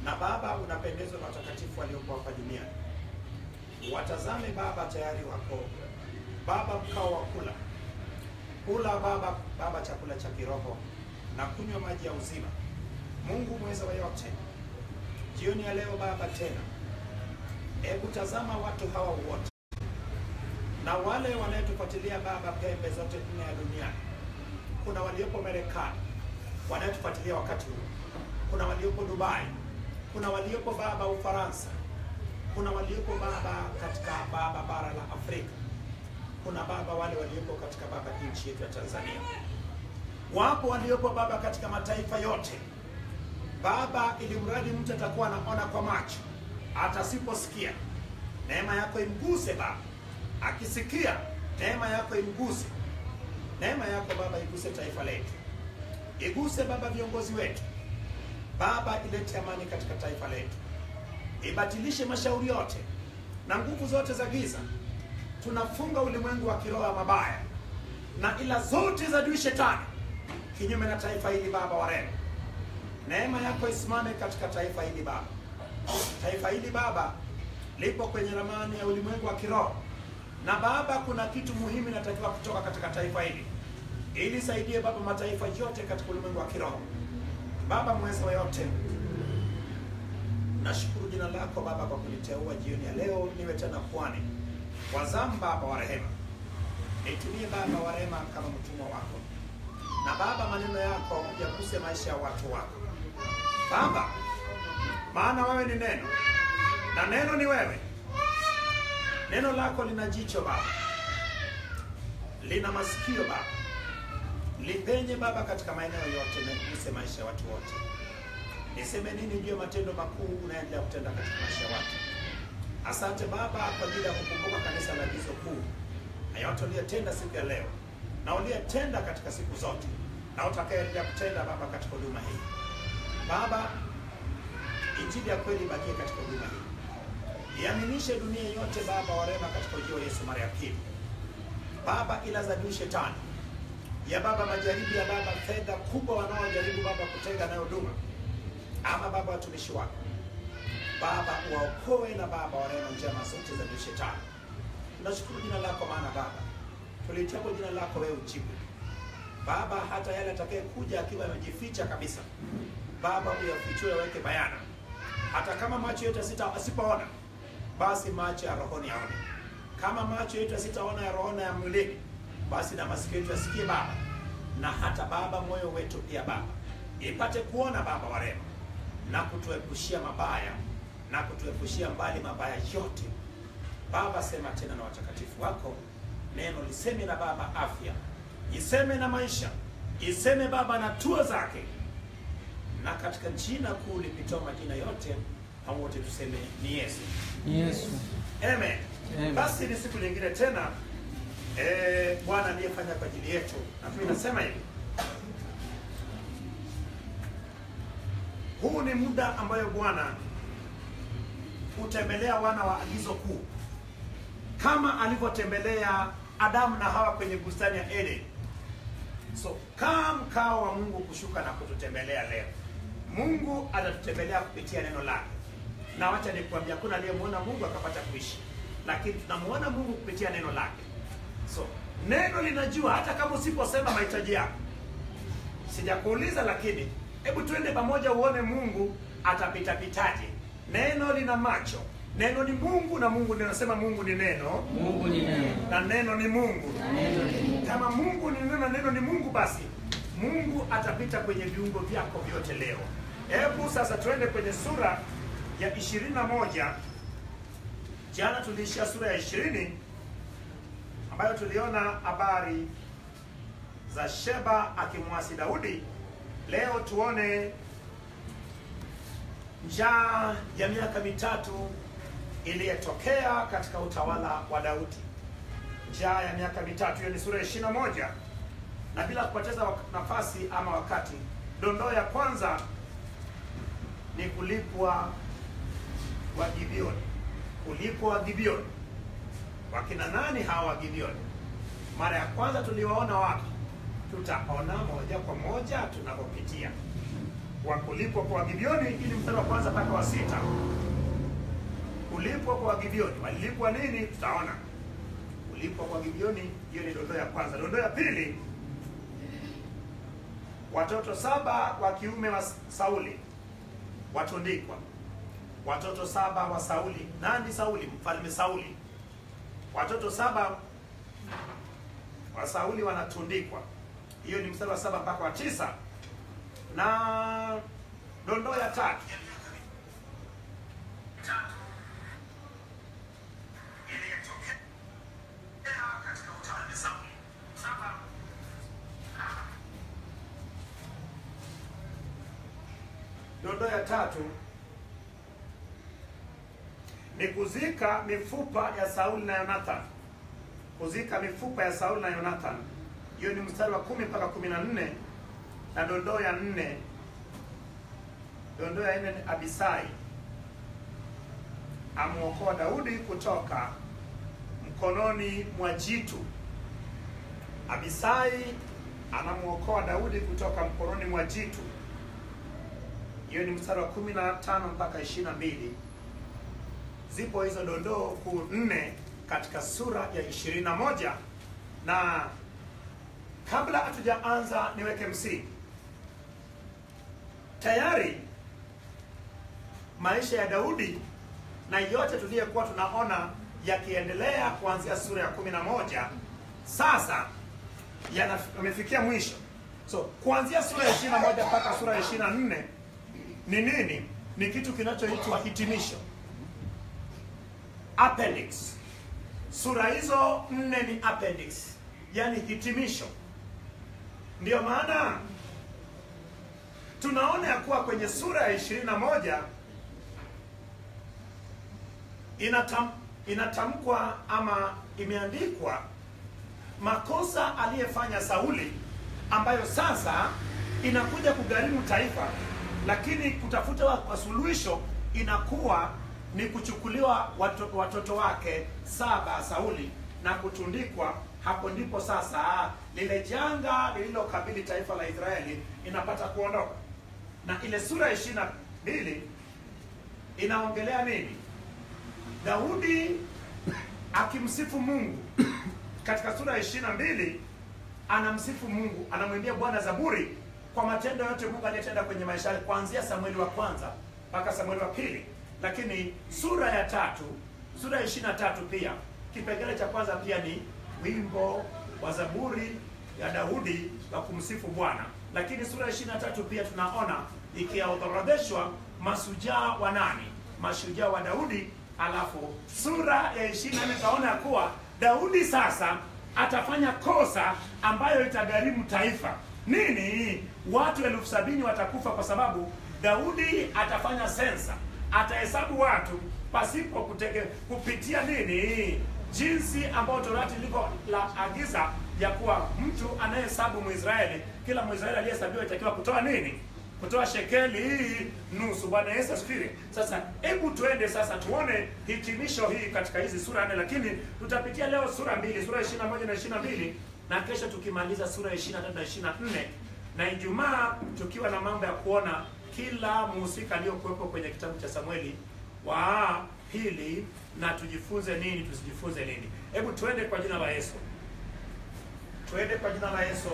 na Baba unapendezwa na watakatifu waliopo hapa duniani. Watazame Baba, tayari wako Baba mkao wa kula kula Baba, Baba chakula cha kiroho na kunywa maji ya uzima. Mungu mweza wa yote, jioni ya leo Baba tena, hebu tazama watu hawa wote na wale wanayetufuatilia Baba pembe zote nne ya duniani. Kuna waliopo Marekani wanayetufuatilia wakati huu, kuna waliopo Dubai, kuna waliopo Baba Ufaransa, kuna waliopo Baba katika Baba bara la Afrika, kuna Baba wale waliopo katika Baba nchi yetu ya Tanzania, wapo waliopo Baba katika mataifa yote Baba, ili mradi mtu atakuwa anaona kwa macho, hata asiposikia, neema yako imguse Baba. Akisikia, neema yako imguse. Neema yako Baba iguse taifa letu, iguse Baba viongozi wetu. Baba, ilete amani katika taifa letu, ibatilishe mashauri yote na nguvu zote za giza. Tunafunga ulimwengu wa kiroho ya mabaya na ila zote za adui shetani kinyume na taifa hili Baba wa rehema. Neema yako isimame katika taifa hili Baba. Taifa hili Baba lipo kwenye ramani ya ulimwengu wa kiroho, na Baba, kuna kitu muhimu inatakiwa kutoka katika taifa hili ili saidie Baba mataifa yote katika ulimwengu wa kiroho. Baba mweza wa yote, nashukuru jina lako Baba kwa kuniteua jioni ya leo niwe tena pwani kwa zamu Baba wa rehema. Nitumie Baba wa rehema kama mtumwa wako, na Baba maneno yako yaguse maisha ya watu wako Baba, maana wewe ni neno na neno ni wewe. Neno lako lina jicho Baba, lina masikio Baba, lipenye Baba katika maeneo yote na iguse maisha ya watu wote. Niseme nini juu ya matendo makuu unaendelea kutenda katika maisha ya watu? Asante Baba kwa ajili ya kukumbuka kanisa la Agizo Kuu na yote uliyotenda siku ya leo na uliyetenda katika siku zote na utakayoendelea kutenda Baba katika huduma hii. Baba, injili ya kweli ibakie katika huduma hii, iaminishe dunia yote Baba wa rehema katika ujio wa Yesu mara ya pili. Baba, ila za adui shetani ya Baba, majaribu ya Baba, fedha kubwa wanaojaribu Baba kutega nayo huduma ama Baba watumishi wako Baba, waokoe na Baba wa rehema njama zote za adui shetani. Tunashukuru jina lako, maana Baba tulitapo jina lako wewe ujibu Baba, hata yale atakayekuja akiwa yamejificha kabisa Baba, uyafichue yaweke bayana, hata kama macho yetu sita asipoona, basi macho ya rohoni yaone. Kama macho yetu sitaona ya rohoni ya mwilini, basi na masikio yetu yasikie Baba, na hata Baba moyo wetu pia Baba ipate kuona Baba wa rehema, na kutuepushia mabaya na kutuepushia mbali mabaya yote. Baba, sema tena na watakatifu wako, neno liseme na Baba afya, iseme na maisha, iseme Baba na tua zake na katika jina kuu lipitao majina yote, hao wote tuseme ni Yesu. Yesu. Amen. Amen. Basi ni siku nyingine tena eh, Bwana aliyefanya kwa ajili yetu, na mimi nasema hivi, huu ni muda ambayo Bwana hutembelea wana wa agizo kuu kama alivyotembelea Adamu na Hawa kwenye bustani ya Eden. So kama mkao wa Mungu kushuka na kututembelea leo, Mungu atatutembelea kupitia neno lake, na wacha nikwambia, hakuna aliyemwona Mungu akapata kuishi, lakini tunamuona Mungu kupitia neno lake. So neno linajua hata kama usiposema mahitaji yako, sijakuuliza, lakini hebu tuende pamoja uone Mungu atapitapitaje. Neno lina macho, neno ni Mungu na Mungu ninasema Mungu ni neno Mungu ni neno. na neno ni Mungu. Neno ni Mungu. Kama Mungu ni neno na neno ni Mungu, basi Mungu atapita kwenye viungo vyako vyote leo. Hebu sasa tuende kwenye sura ya ishirini na moja. Jana tuliishia sura ya ishirini ambayo tuliona habari za Sheba akimwasi Daudi. Leo tuone njaa ya miaka mitatu iliyotokea katika utawala wa Daudi njaa ya miaka mitatu. Hiyo ni sura ya ishirini na moja na bila kupoteza wak- nafasi ama wakati, dondoo ya kwanza ni kulipwa wa Gibeoni. Kulipwa wa Gibeoni, wakina nani hawa wa Gibeoni? Mara ya kwanza tuliwaona wapi? Tutaona moja kwa moja tunapopitia wa kulipwa kwa Wagibioni, ili mstari wa kwanza mpaka wa sita. Kulipwa kwa Wagibioni, walilipwa nini? Tutaona kulipwa kwa Gibeoni. Hiyo ni dondoo ya kwanza. Dondoo ya pili, watoto saba wa kiume wa Sauli watundikwa. Watoto saba wa Sauli. Nani Sauli? Mfalme Sauli. Watoto saba wa Sauli wanatundikwa. Hiyo ni mstari wa saba mpaka wa tisa. Na dondoo ya tatu dondoo ya tatu ni kuzika mifupa ya Sauli na Yonathan. Kuzika mifupa ya Sauli na Yonathan, hiyo ni mstari wa kumi mpaka kumi na nne. Na dondoo ya nne, dondoo ya nne ni Abisai amwokoa Daudi kutoka mkononi mwa jitu. Abisai anamwokoa Daudi kutoka mkononi mwa jitu. Hiyo ni mstari wa 15 mpaka 22. Zipo hizo dondoo kuu nne katika sura ya 21, na kabla hatujaanza niweke msingi. Tayari maisha ya Daudi na yote tuliyokuwa tunaona yakiendelea kuanzia sura ya 11 sasa yamefikia mwisho. So kuanzia sura ya 21 mpaka sura ya 24 ni nini? Ni kitu kinachoitwa hitimisho, appendix. Sura hizo nne ni appendix, yani hitimisho. Ndiyo maana tunaona ya kuwa kwenye sura ya 21 inatam, inatamkwa ama imeandikwa makosa aliyefanya Sauli ambayo sasa inakuja kugharimu taifa, lakini kutafuta wasuluhisho inakuwa ni kuchukuliwa watoto, watoto wake saba Sauli na kutundikwa. Hapo ndipo sasa lile janga lililokabili taifa la Israeli inapata kuondoka, na ile sura ya ishirini na mbili inaongelea nini? Daudi akimsifu Mungu katika sura ya ishirini na mbili anamsifu Mungu, anamwimbia Bwana zaburi kwa matendo yote Mungu aliyetenda kwenye maisha yake kuanzia Samueli wa kwanza mpaka Samueli wa pili. Lakini sura ya tatu, sura ya ishirini na tatu pia kipengele cha kwanza pia ni wimbo wa zaburi ya Daudi wa kumsifu Bwana. Lakini sura ya ishirini na tatu pia tunaona ikiaorodheshwa masujaa wa nani? Mashujaa wa Daudi. Alafu sura ya ishirini na nne tunaona ya kuwa Daudi sasa atafanya kosa ambayo itagharimu taifa. Nini? Watu elfu sabini watakufa kwa sababu Daudi atafanya sensa, atahesabu watu pasipo kutege, kupitia nini, jinsi ambayo Torati ilivyo la agiza ya kuwa mtu anayehesabu Mwisraeli, kila Mwisraeli aliyehesabiwa itakiwa kutoa nini? Kutoa shekeli hii nusu. Bwana Yesu asifiwe. Sasa hebu tuende sasa tuone hitimisho hii katika hizi sura nne, lakini tutapitia leo sura mbili, sura ya 21 na 22 na kesho tukimaliza sura ya 23 na 24 na Ijumaa tukiwa na mambo ya kuona kila mhusika aliyokuwepo kwenye kitabu cha Samueli wa pili, na tujifunze nini, tusijifunze nini. Hebu tuende kwa jina la Yesu, tuende kwa jina la Yesu.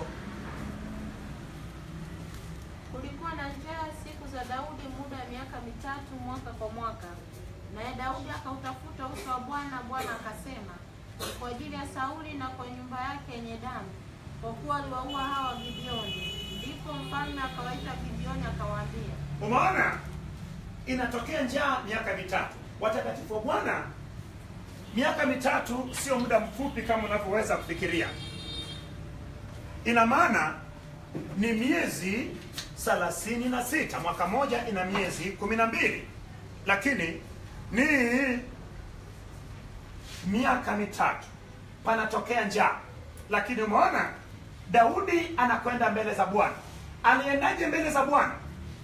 Kulikuwa na njaa siku za Daudi muda wa miaka mitatu mwaka kwa mwaka. Naye Daudi akautafuta uso wa Bwana. Bwana akasema, "Ni kwa ajili ya Sauli na kwa nyumba yake yenye damu, kwa kuwa aliwaua hawa Gibeoni. Ndipo mfalme akawaita Gibeoni akawaambia, Umeona, inatokea njaa miaka mitatu. Watakatifu wa Bwana, miaka mitatu sio muda mfupi kama unavyoweza kufikiria. Ina maana ni miezi thelathini na sita. Mwaka moja ina miezi kumi na mbili, lakini ni miaka mitatu panatokea njaa. Lakini umeona Daudi anakwenda mbele za Bwana. Aliendaje mbele za Bwana?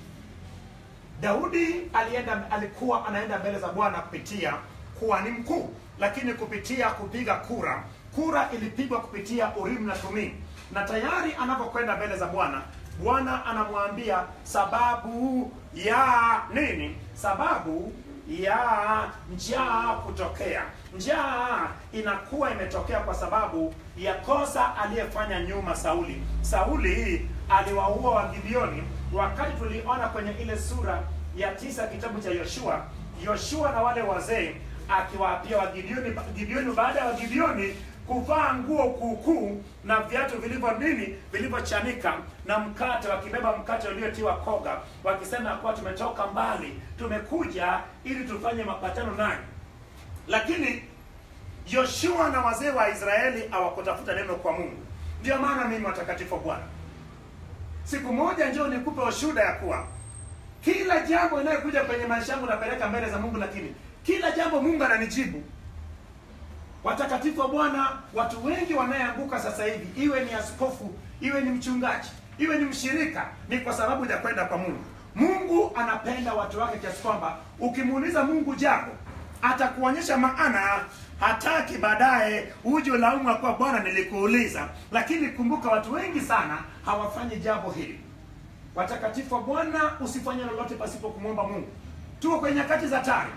Daudi alienda, alikuwa anaenda mbele za Bwana kupitia kuhani mkuu, lakini kupitia kupiga kura. Kura ilipigwa kupitia Urimu na Tumimu, na tayari anapokwenda mbele za Bwana, bwana anamwambia sababu ya nini sababu ya njaa kutokea njaa inakuwa imetokea kwa sababu ya kosa aliyefanya nyuma sauli sauli aliwaua wagibioni wakati tuliona kwenye ile sura ya tisa kitabu cha yoshua yoshua na wale wazee akiwaapia wagibioni gibioni baada ya wagibioni kuvaa nguo kuukuu na viatu vilivyo nini vilivyochanika na mkate wakibeba mkate uliotiwa koga wakisema kuwa tumetoka mbali tumekuja ili tufanye mapatano nanyi lakini yoshua na wazee wa israeli hawakutafuta neno kwa mungu ndio maana mimi watakatifu wa bwana siku moja njoo nikupe ushuhuda ya kuwa kila jambo inayokuja kwenye maisha yangu napeleka mbele za mungu lakini kila jambo mungu ananijibu watakatifu wa bwana watu wengi wanayeanguka sasa hivi iwe ni askofu iwe ni mchungaji iwe ni mshirika ni kwa sababu ya kwenda kwa mungu mungu anapenda watu wake kiasi kwamba ukimuuliza mungu jambo atakuonyesha maana hataki baadaye uje ulaumu kuwa bwana nilikuuliza lakini kumbuka watu wengi sana hawafanyi jambo hili watakatifu wa bwana usifanye lolote pasipo kumwomba mungu tuko kwenye nyakati za tari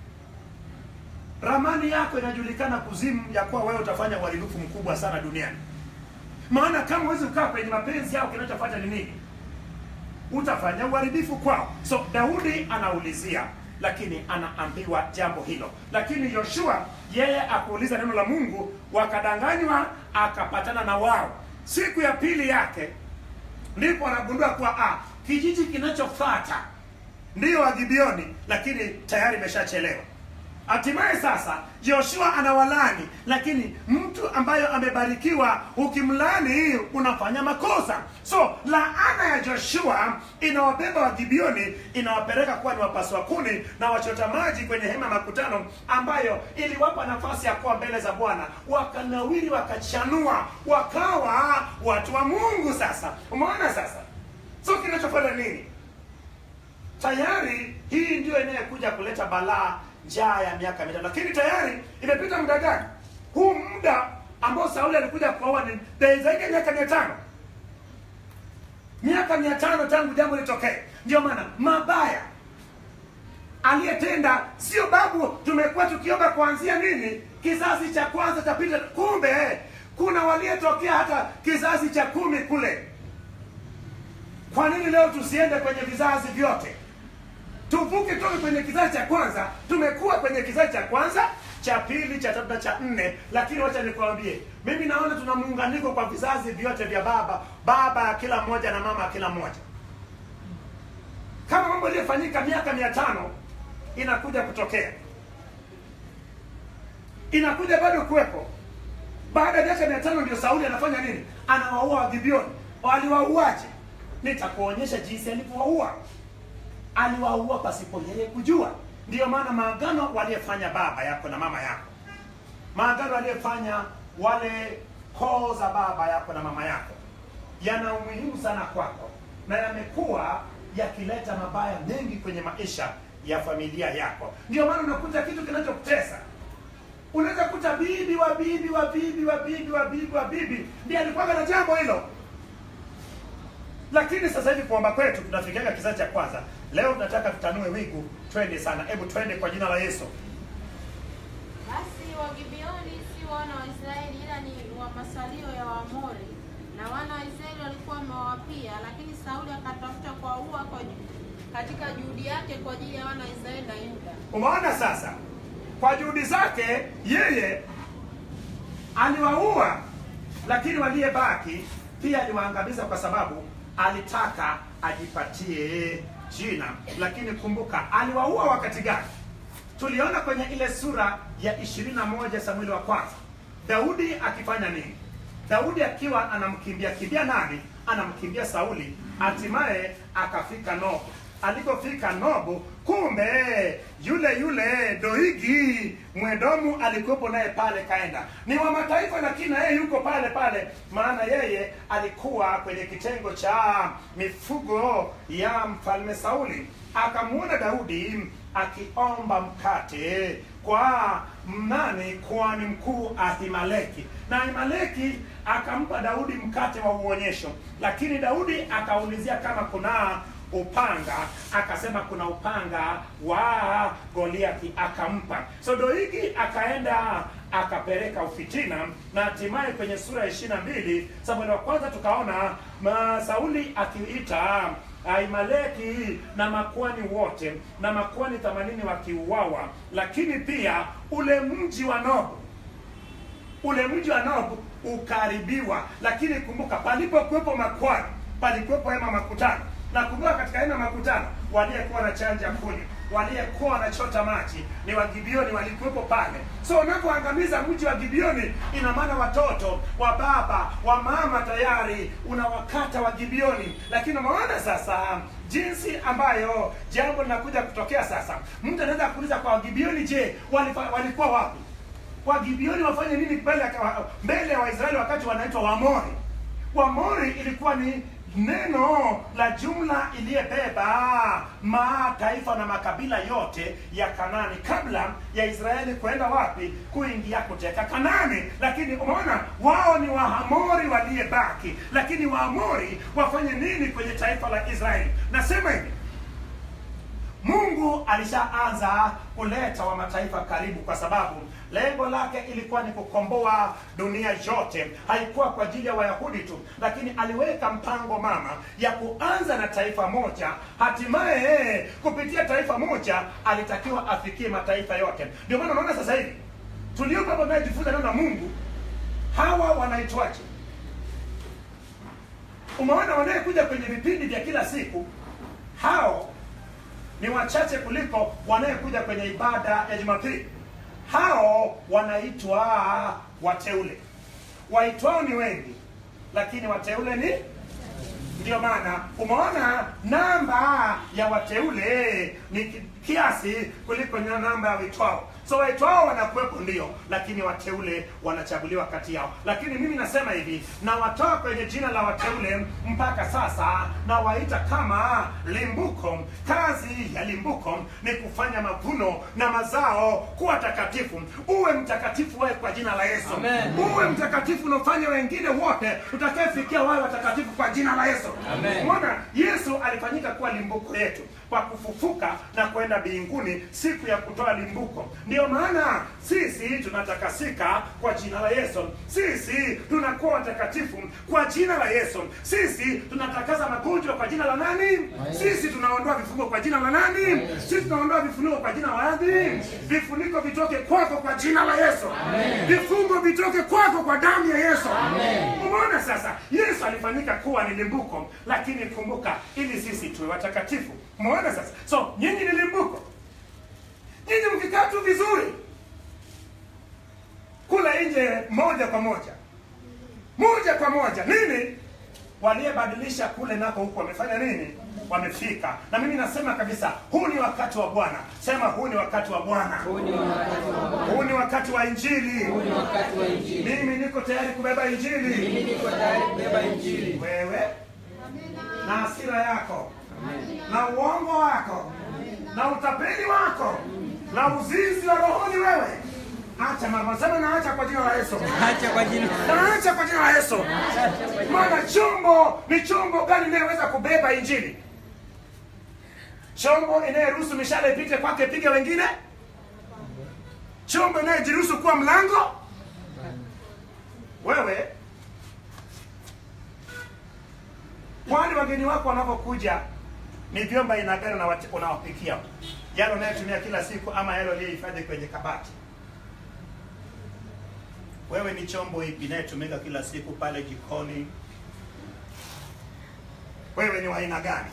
ramani yako inajulikana kuzimu ya kuwa wewe utafanya uharibifu mkubwa sana duniani maana kama huwezi kukaa kwenye mapenzi yao kinachofuata ni nini utafanya uharibifu kwao so daudi anaulizia lakini anaambiwa jambo hilo lakini yoshua yeye akuuliza neno la mungu wakadanganywa akapatana na wao siku ya pili yake ndipo anagundua kuwa ah, kijiji kinachofata ndiyo wagibioni lakini tayari imeshachelewa hatimaye sasa joshua anawalani lakini mtu ambayo amebarikiwa ukimlani unafanya makosa so laana ya joshua inawabeba wagibioni inawapeleka kuwa ni wapaswa kuni na wachota maji kwenye hema ya makutano ambayo iliwapa nafasi ya kuwa mbele za bwana wakanawiri wakachanua wakawa watu wa mungu sasa umeona sasa so kinachofanya nini tayari hii ndio inayekuja kuleta balaa njaa ya miaka mitano lakini tayari imepita muda gani huu muda ambao sauli alikuja kuaua ni zaidi ya miaka mia tano miaka mia tano tangu jambo litokee ndio maana mabaya aliyetenda sio babu tumekuwa tukiomba kuanzia nini kizazi cha kwanza cha pita kumbe kuna waliyetokea hata kizazi cha kumi kule kwa nini leo tusiende kwenye vizazi vyote tuvuke toke kwenye kizazi cha kwanza tumekuwa kwenye kizazi cha kwanza cha pili cha tatu na cha nne lakini wacha nikwambie mimi naona tuna muunganiko kwa vizazi vyote vya baba baba ya kila mmoja na mama ya kila mmoja kama mambo iliyofanyika miaka mia tano inakuja kutokea inakuja bado kuwepo baada ya miaka mia tano ndio sauli anafanya nini anawaua wagibioni aliwauaje nitakuonyesha jinsi alivyowaua aliwaua pasipo yeye kujua ndiyo maana maagano waliyefanya baba yako na mama yako maagano aliyefanya wale koo za baba yako na mama yako yana umuhimu sana kwako na yamekuwa yakileta mabaya mengi kwenye maisha ya familia yako ndio maana unakuta kitu kinachokutesa unaweza kuta bibi wa bibi wa bibi wa bibi wa bibi wa bibi ndiye alikuwaga na jambo hilo lakini sasa hivi kuomba kwetu tunafikiaga kizazi cha kwanza leo tunataka tutanue wigu twende sana hebu twende kwa jina la yesu Basi Wagibeoni si wana wa Israeli ila ni wa masalio ya Waamori, na wana wa Israeli walikuwa wamewapia, lakini Sauli akatafuta kuwaua kwa ju- katika juhudi yake kwa ajili ya wana wa Israeli na Yuda. umeona sasa kwa juhudi zake yeye aliwaua lakini waliyebaki pia aliwaangamiza kwa sababu alitaka ajipatie jina lakini kumbuka aliwaua wakati gani tuliona kwenye ile sura ya 21 samueli wa kwanza daudi akifanya nini daudi akiwa anamkimbia kimbia nani anamkimbia sauli hatimaye akafika nob alipofika Nobu, kumbe yule yule Doigi Mwedomu alikuwepo naye pale, kaenda ni wa mataifa, lakini na yeye yuko pale pale, maana yeye alikuwa kwenye kitengo cha mifugo ya mfalme Sauli. Akamwona Daudi akiomba mkate kwa mnani kwani mkuu Ahimeleki, na Ahimeleki akampa Daudi mkate wa uonyesho, lakini Daudi akaulizia kama kuna upanga, akasema kuna upanga wa Goliathi, akampa. So Doigi akaenda akapeleka ufitina, na hatimaye kwenye sura ya ishirini na mbili Samueli wa kwanza tukaona ma Sauli akiita Ahimeleki na makuani wote na makuani themanini wakiuawa, lakini pia ule mji wa Nobu ule mji wa Nobu ukaribiwa, lakini kumbuka, palipokuwepo makwani palikuwepo hema makutano, na kumbuka, katika hema makutano waliyekuwa na chanja kuni, waliyekuwa wanachota maji ni Wagibioni, walikuwepo pale. So unapoangamiza mji wa Gibioni, ina maana watoto wa baba wa mama tayari unawakata wa Gibioni. Lakini umeona sasa jinsi ambayo jambo linakuja kutokea sasa. Mtu anaweza kuuliza kwa Wagibioni, je, walifa- walikuwa wapi? Wagibioni wafanye nini mbele ya mbele ya Waisraeli wakati wanaitwa Wamori? Wamori ilikuwa ni neno la jumla iliyebeba mataifa na makabila yote ya Kanani kabla ya Israeli kwenda wapi? Kuingia kuteka Kanani. Lakini umeona wao ni Wahamori waliyebaki, lakini Waamori wafanye nini kwenye taifa la Israeli? Nasema hivi Mungu alishaanza kuleta wa mataifa karibu, kwa sababu lengo lake ilikuwa ni kukomboa dunia yote. Haikuwa kwa ajili ya Wayahudi tu, lakini aliweka mpango mama ya kuanza na taifa moja, hatimaye yeye kupitia taifa moja alitakiwa afikie mataifa yote. Ndio maana unaona sasa hivi tuliopo hapa tunayejifunza neno la Mungu, hawa wanaitwaje? Umeona, wanayekuja kwenye vipindi vya kila siku hao ni wachache kuliko wanayekuja kwenye ibada ya Jumapili. Hao wanaitwa wateule. Waitwao ni wengi, lakini wateule ni ndio maana umeona namba ya wateule ni ki- kiasi kuliko na namba ya waitwao. So waitwao wanakuwepo ndio, lakini wateule wanachaguliwa kati yao. Lakini mimi nasema hivi, nawatoa kwenye jina la wateule mpaka sasa, na waita kama limbuko. Kazi ya limbuko ni kufanya mavuno na mazao kuwa takatifu. Uwe mtakatifu wewe kwa jina la Yesu. Amen. Uwe mtakatifu unaofanya wengine wote utakayefikia wawe watakatifu kwa jina la Yesu. Amen. Umeona, Yesu alifanyika kuwa limbuko yetu kwa kufufuka na kwenda mbinguni siku ya kutoa limbuko. Ndio maana sisi tunatakasika kwa jina la Yesu, sisi tunakuwa watakatifu kwa jina la Yesu, sisi tunatakaza magonjwa kwa jina la nani? Sisi tunaondoa vifungo kwa jina la nani? Sisi tunaondoa vifuniko kwa jina la nani? Vifuniko vitoke kwako kwa jina la Yesu, vifungo vitoke kwako kwa damu ya Yesu. Umeona sasa, Yesu alifanyika kuwa ni limbuko, lakini kumbuka, ili sisi tuwe watakatifu. Umeona sasa, so nyinyi ni limbuko, nyinyi mkikaa tu vizuri kula nje moja kwa moja moja kwa moja nini waliyebadilisha kule nako huku wamefanya nini wamefika na mimi nasema kabisa huu ni wakati wa bwana sema huu ni wakati wa bwana Huu ni wakati wa Bwana. huu ni wakati wa injili Huu ni wakati wa Injili. mimi niko tayari kubeba injili Mimi niko tayari kubeba Injili. wewe na hasira yako na uongo wako na utapeli wako na uzinzi wa rohoni wewe acha mama sema naacha kwa jina la yesu Acha kwa jina. naacha kwa jina la yesu maana chombo ni chombo gani inayoweza kubeba injili chombo inayeruhusu mishale ipite kwake pige wengine chombo inayejiruhusu kuwa mlango wewe kwani wageni wako wanapokuja ni vyombo aina gani unawat- unawapikia yale unayotumia kila siku ama yale uliyohifadhi kwenye kabati wewe ni chombo ipi inayetumika kila siku pale jikoni wewe ni wa aina gani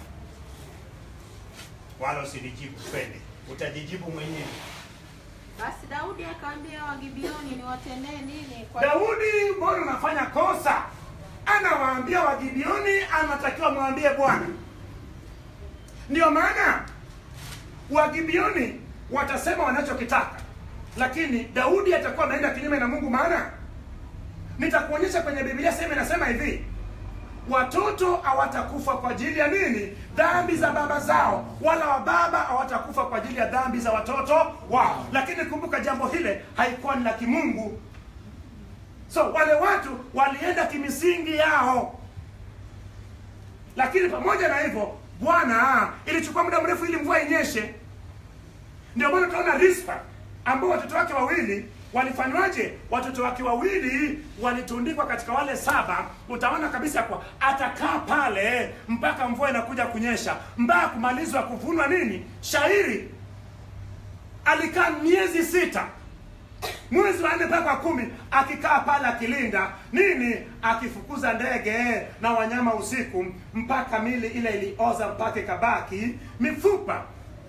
wala usinijibu twende utajijibu mwenyewe Basi Daudi akawaambia Wagibioni, niwatendee nini? Kwa daudi mbona unafanya kosa anawaambia wagibioni anatakiwa mwambie bwana ndio maana wagibioni watasema wanachokitaka lakini daudi atakuwa ameenda kinyume na mungu maana nitakuonyesha kwenye biblia sehemu inasema hivi watoto hawatakufa kwa ajili ya nini dhambi za baba zao wala wababa hawatakufa kwa ajili ya dhambi za watoto wao lakini kumbuka jambo hile haikuwa ni la kimungu so wale watu walienda kimisingi yao lakini pamoja na hivyo bwana ilichukua muda mrefu ili mvua inyeshe ndio maana tunaona rispa ambao watoto wake wawili walifanywaje watoto wake wawili walitundikwa katika wale saba utaona kabisa kwa atakaa pale mpaka mvua inakuja kunyesha mpaka kumalizwa kuvunwa nini shairi alikaa miezi sita mwezi wa nne mpaka wa kumi akikaa pale akilinda nini akifukuza ndege na wanyama usiku mpaka mili ile ilioza mpaka ikabaki mifupa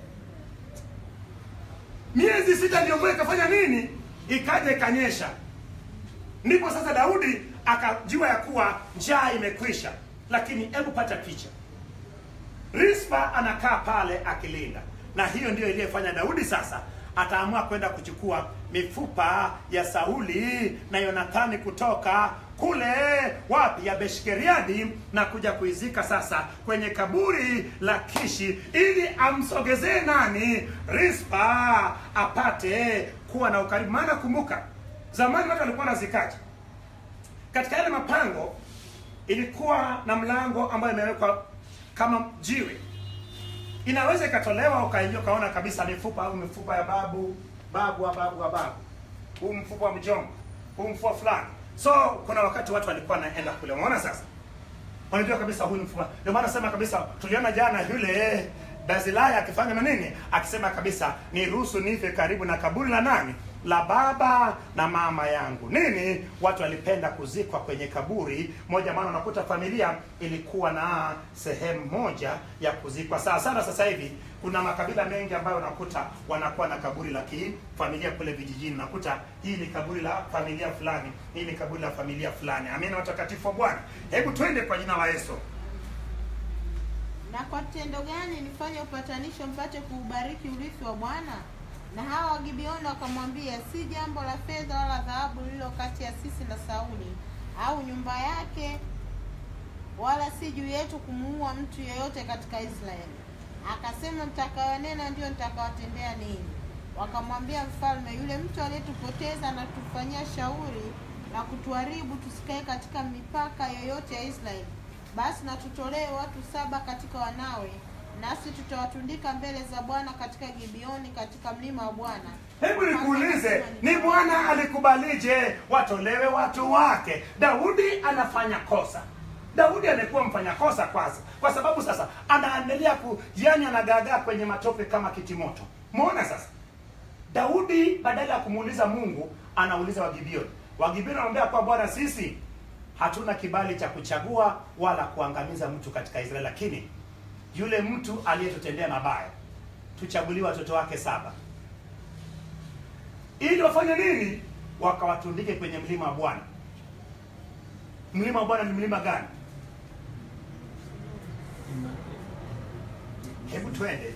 miezi sita ndio mvua ikafanya nini ikaja ikanyesha ndipo sasa daudi akajua ya kuwa njaa imekwisha lakini hebu pata picha rispa anakaa pale akilinda na hiyo ndiyo iliyofanya daudi sasa ataamua kwenda kuchukua mifupa ya sauli na yonathani kutoka kule wapi ya beshkeriadi na kuja kuizika sasa kwenye kaburi la kishi ili amsogezee nani rispa apate kuwa na ukaribu maana kumbuka zamani watu walikuwa nazikaji katika yale mapango ilikuwa na mlango ambayo imewekwa kama jiwe inaweza ikatolewa ukaingia ukaona kabisa mifupa au mifupa ya babu babu wa babu wa babu huu mfupa wa mjomba huu mfupa fulani so kuna wakati watu walikuwa wanaenda kule unaona sasa wanajua kabisa huyu mfupa ndio maana sema kabisa tuliona jana yule Basilaya akifanya na nini akisema kabisa ni ruhusu nife karibu na kaburi la nani la baba na mama yangu nini watu walipenda kuzikwa kwenye kaburi moja maana unakuta familia ilikuwa na sehemu moja ya kuzikwa sawa sana sasa hivi kuna makabila mengi ambayo unakuta wanakuwa na kaburi la kifamilia kule vijijini unakuta hii ni kaburi la familia fulani hii ni kaburi la familia fulani amina watakatifu wa bwana hebu twende kwa jina la yesu Na kwa tendo gani nifanye upatanisho mpate kuubariki urithi wa Bwana? Na hawa Wagibeoni wakamwambia, si jambo la fedha wala dhahabu lililo kati ya sisi na Sauli au nyumba yake, wala si juu yetu kumuua mtu yeyote katika Israeli. Akasema, mtakayonena ndiyo nitakawatendea ninyi. Wakamwambia mfalme, yule mtu aliyetupoteza na kutufanyia shauri na kutuharibu tusikae katika mipaka yoyote ya Israeli, basi na tutolee watu saba katika wanawe, nasi tutawatundika mbele za Bwana katika Gibeoni, katika mlima wa Bwana. hebu nikuulize ni bwana alikubalije watolewe watu wake daudi anafanya kosa daudi amekuwa mfanya kosa kwanza kwa sababu sasa anaendelea ku yani anagaagaa kwenye matope kama kitimoto muona sasa daudi badala ya kumuuliza mungu anauliza wagibioni wagibioni wanamwambia kwa bwana sisi hatuna kibali cha kuchagua wala kuangamiza mtu katika israeli lakini yule mtu aliyetutendea mabaya tuchagulie watoto wake saba ili wafanye nini wakawatundike kwenye mlima wa bwana mlima wa bwana ni mlima gani hebu twende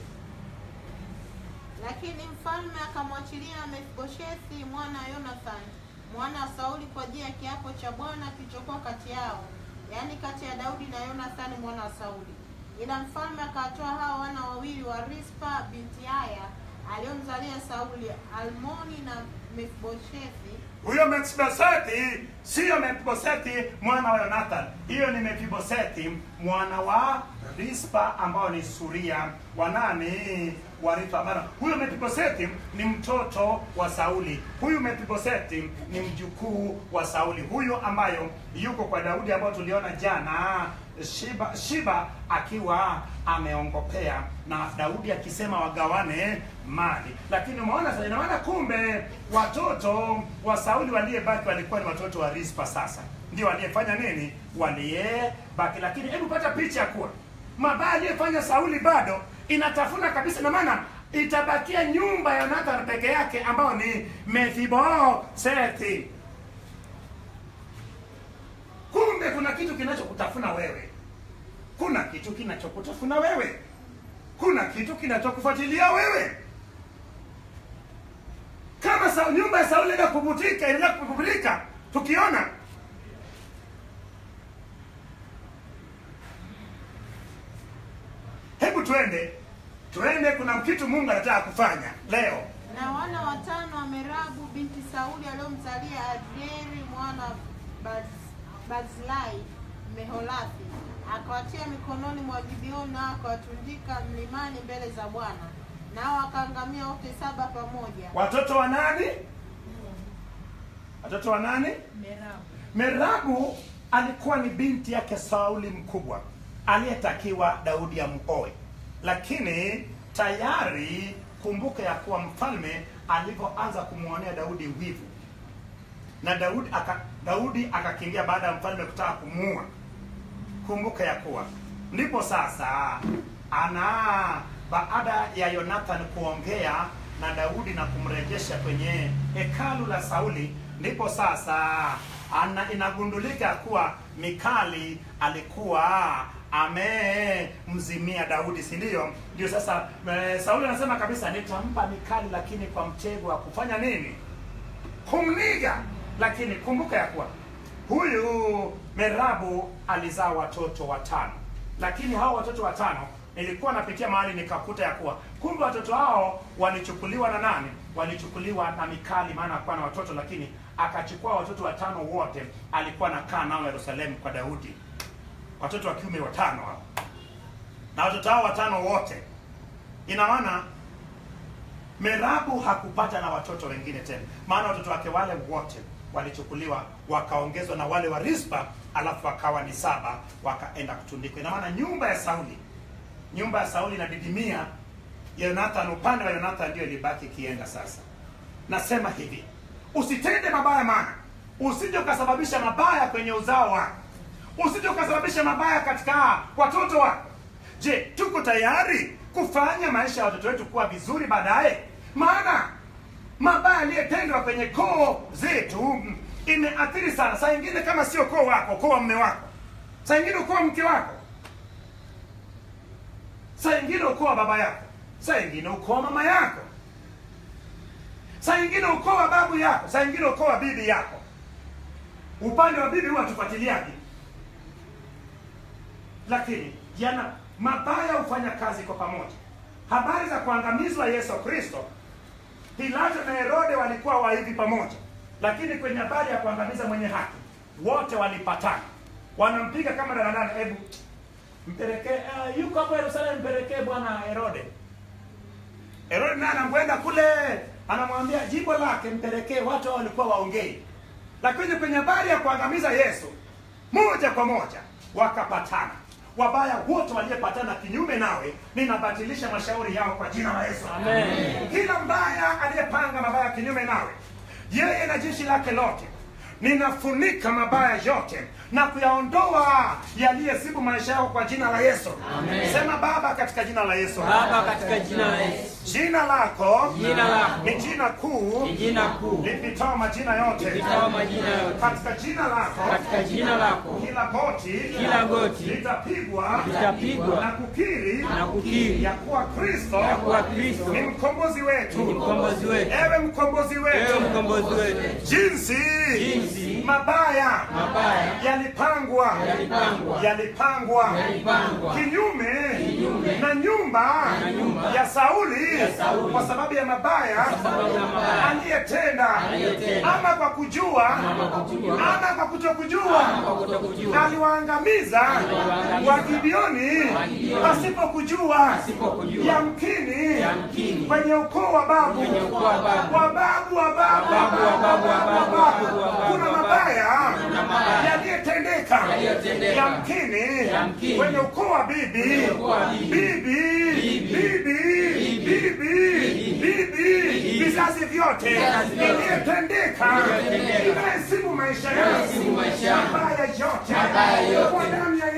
Lakini mfalme akamwachilia Mefiboshethi mwana wa Yonathan mwana wa Sauli kwa ajili ya kiapo cha Bwana kilichokuwa kati yao, yaani kati ya Daudi na Yonathani mwana wa Sauli. Ila mfalme akawatoa hao wana wawili wa Rispa binti Aya aliyomzalia Sauli, Almoni na Mefiboshethi huyo mefiboseti siyo mefiboseti mwana wa yonathan hiyo ni mefiboseti mwana wa rispa ambao ni suria wa nani wa rifa maana huyo mefiboseti ni mtoto wa sauli huyu mefiboseti ni mjukuu wa sauli huyu ambayo yuko kwa daudi ambayo tuliona jana shiba shiba akiwa ameongopea na daudi akisema wagawane mali lakini umeona sasa ina maana kumbe watoto wa sauli waliyebaki walikuwa ni watoto wa rispa sasa ndio waliyefanya nini waliyebaki lakini hebu pata picha ya kuwa mabaya aliyefanya sauli bado inatafuna kabisa na maana itabakia nyumba ya Yonathan peke yake ambao ni Mefiboseti. Kumbe kuna kitu kinachokutafuna wewe, kuna kitu kinachokutafuna wewe. kuna kitu kinachokufuatilia wewe kama sa, nyumba ya sauli enda kuputika inaenda kupupulika tukiona hebu twende twende kuna kitu mungu anataka kufanya leo Na wana watano wa Merabu binti Sauli aliomzalia Adrieli mwana wa Baz- Barzilai Meholathi, akawatia mikononi mwa Gibeoni, nao akawatundika mlimani mbele za Bwana, nao wakaangamia wote saba pamoja. watoto wa nani watoto wa nani merabu alikuwa ni binti yake sauli mkubwa aliyetakiwa daudi amuoe lakini tayari kumbuka ya kuwa mfalme alivyoanza kumwonea daudi wivu na daudi aka, daudi akakimbia baada ya mfalme kutaka kumuua kumbuka ya kuwa ndipo sasa ana baada ya yonathan kuongea na daudi na kumrejesha kwenye hekalu la sauli ndipo sasa ana inagundulika kuwa mikali alikuwa amemzimia daudi si ndio ndio sasa e, sauli anasema kabisa nitampa mikali lakini kwa mtego wa kufanya nini kumniga lakini kumbuka ya kuwa huyu merabu alizaa watoto watano lakini hao watoto watano nilikuwa napitia mahali nikakuta ya kuwa kumbe watoto hao walichukuliwa na nani walichukuliwa na mikali maana akuwa na watoto lakini akachukua watoto watano wote alikuwa nakaa nao yerusalemu kwa daudi watoto wa kiume watano hao na watoto hao watano wote ina maana merabu hakupata na watoto wengine tena maana watoto wake wale wote walichukuliwa wakaongezwa na wale wa rispa alafu wakawa ni saba wakaenda kutundikwa ina maana nyumba ya sauli nyumba ya sauli inadidimia yonathan upande wa yonathan ndio ilibaki ikienda sasa nasema hivi usitende mabaya maana usije ukasababisha mabaya kwenye uzao wako usije ukasababisha mabaya katika watoto wako je tuko tayari kufanya maisha ya watoto wetu kuwa vizuri baadaye maana mabaya aliyetendwa kwenye koo zetu mm, imeathiri sana saa ingine kama sio koo wako koo wa mme wako saa ingine ukoo wa mke wako saa ingine ukoo wa baba yako saa ingine ukoo wa mama yako saa ingine ukoo wa babu yako saa ingine ukoo wa bibi yako upande wa bibi huwa tufuatiliaje lakini yana mabaya hufanya kazi kwa pamoja habari za kuangamizwa yesu kristo pilato na herode walikuwa waivi pamoja lakini kwenye habari ya kuangamiza mwenye haki wote walipatana wanampiga kama daladala hebu mpelekee uh, yuko hapo yerusalemu mpelekee bwana herode herode naye anamkwenda kule anamwambia jimbo lake mpelekee watu hao walikuwa waongei lakini kwenye habari ya kuangamiza yesu moja kwa moja wakapatana wabaya wote waliyepatana kinyume nawe ninabatilisha mashauri yao kwa jina la yesu Amen. kila mbaya aliyepanga mabaya kinyume nawe yeye na jeshi lake lote ninafunika mabaya yote na kuyaondoa yaliyesibu maisha yako kwa jina la yesu Amen. sema baba katika jina la yesu Baba, katika jina la Yesu, jina lako jina lako ni jina kuu ni jina kuu lipitao majina yote litao majina yote. katika jina lako Katika jina lako kila goti kila goti litapigwa litapigwa na kukiri na kukiri ya kuwa kristo ya kuwa Kristo ni mkombozi wetu ni mkombozi wetu. ewe mkombozi Wewe wetu mkombozi wetu, jinsi Jinsi mabaya mabaya yalipangwa yalipangwa yalipangwa yalipangwa kinyume na nyumba ya Sauli kwa sababu ya mabaya sababu ya mabaya aliyetenda Aliyetenda. ama kwa kujua ama kwa kutokujua kwa kutokujua aliwaangamiza Aliwaangamiza. Wagibioni pasipokujua Pasipokujua. yamkini Yamkini. kwenye ukoo wa babu Kwenye ukoo wa babu. wa babu wa babu Wababu, wababu, wababu, wababu, wababu, kuna wababu. mabaya mabaya. yaliyotendeka Yaliyotendeka. yamkini Yamkini. kwenye ukoo wa bibi ukoo wa bibi. bibi bibi bibi bibi vizazi vyote Vizazi vyote. iliyotendeka Iliyotendeka. inahesibu maisha yao Inahesibu maisha yao. mabaya yote Mabaya yote. kwa damu ya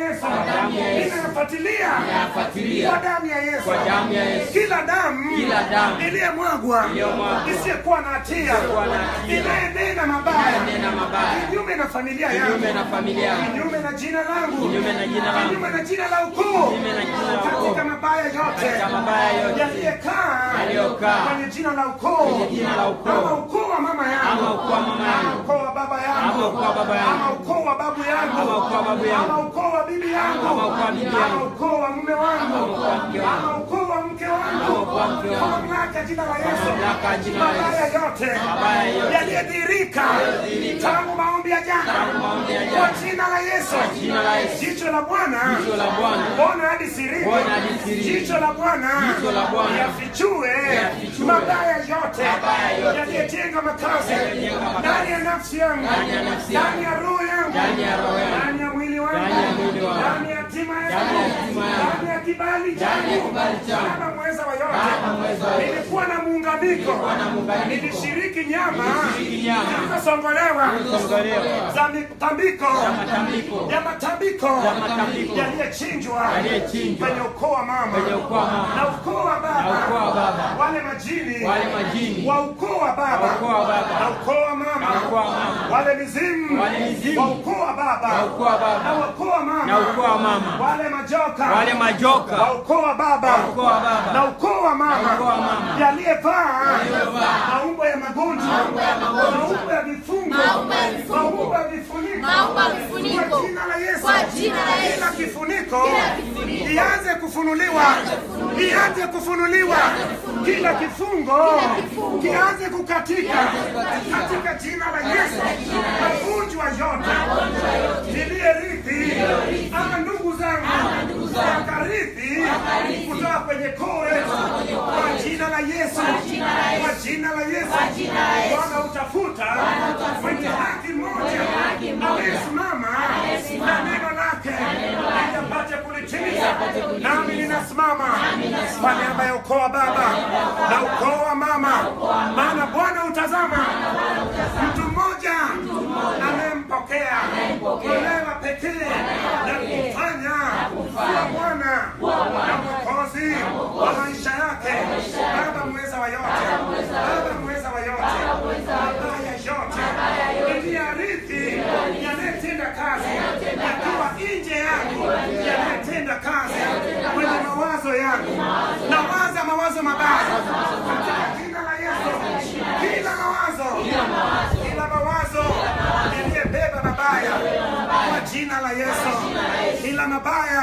Yesu, damu ya Yesu. ninayafuatilia Ninayafuatilia. kwa damu ya Yesu, Kwa damu ya Yesu. kila damu Kila damu. iliyomwagwa Iliyomwagwa. isiyokuwa na hatia Isiyokuwa na hatia. inayenena mabaya Inayenena mabaya. kinyume na familia yangu Kinyume na familia yangu. kinyume na jina langu Kinyume na jina langu. kinyume na jina la ukoo Kinyume na jina la ukoo. katika mabaya yote Katika mabaya yote. yaliyekaa Yaliyokaa. kwenye jina la ukoo Kwenye jina la ukoo. ama ukoo wa mama yangu Ama ukoo wa mama yangu. ama ukoo wa baba yangu Ama ukoo wa baba yangu. ama ukoo wa babu yangu Ama ukoo wa babu yangu. ama ukoo wa bibi yangu Ama ukoo wa bibi yangu. ama ukoo wa mume wangu Ama ukoo wa mke wangu. ama ukoo wa mke wangu Ama ukoo wa mke wangu. kwa mamlaka ya jina la Yesu mamlaka ya jina la Yesu. mabaya yote Mabaya yote. yaliyodhihirika tangu maombi ya jana maombi ya jana. kwa jina la Yesu jina la Yesu. jicho la Bwana Jicho la Bwana. Bona hadi sirini. Bona hadi sirini. Jicho la Bwana Jicho la Bwana. yafichue Yafichue. mabaya yote Mabaya yote. yaliyojenga makazi Yaliyojenga makazi. ndani ya nafsi yangu, Ndani ya nafsi yangu. ndani ya roho yangu, Ndani ya roho yangu. ndani ya mwili wangu, Ndani ya mwili wangu. ndani ya hatima Ndani yangu, ya hatima yangu. ndani ya kibali Ndani ya changu, kibali changu. Baba mweza wa yote, Baba mweza wa yote. nilikuwa na muunganiko, na muunganiko. nilishiriki nyama Nilishiriki nyama. zilizosongolewa Zilizosongolewa. za mitambiko matambiko. ya matambiko Ya matambiko. yaliyochinjwa Yaliyochinjwa. kwenye ukoo wa mama Kwenye ukoo wa mama. na ukoo wa baba Na ukoo wa baba. wale majini Wale majini. wa ukoo wa baba Wa ukoo wa baba. na ukoo wa mama Na ukoo wa mama. wale mizimu Wale mizimu. wa ukoo wa baba Wa ukoo wa baba. na wa ukoo wa mama Na ukoo wa mama. wale majoka Wale majoka. wa ukoo wa baba Wa ukoo wa baba. na ukoo wa mama Na ukoo wa mama. yaliyevaa maumbo ya magonjwa maumbo ya vifungo Maumbo ya vifungo. maumbo ya vifuniko Maumbo ya vifuniko. kwa jina la Yesu Kwa jina la Yesu. kila kifuniko Kila kifuniko. ianze kufunuliwa ianze kufunuliwa kila kifungo kianze kukatika katika jina la Yesu magonjwa yote niliyerithi ama ndugu zangu wakarithi kutoka kwenye koo yetu kwa jina la Yesu kwa jina la Yesu Bwana utafuta mwenye haki mmoja amesimama na neno lake ili apate kulitimiza nami ninasimama kwa niaba ya ukoo wa baba na ukoo wa mama maana Bwana utazama mtu mmoja amempokea kuelewa pekee na kufanya kuwa Bwana na Mwokozi wa maisha yake. Baba mweza wa yote, Baba mweza wa yote, mabaya yote iliyarithi yanayetenda kazi yakiwa nje yangu, yanayetenda kazi kwenye mawazo yangu, nawaza mawazo mabaya katika jina la Yesu, kila mawazo, kila mawazo yaliyebeba mabaya kwa jina la Yesu, kila mabaya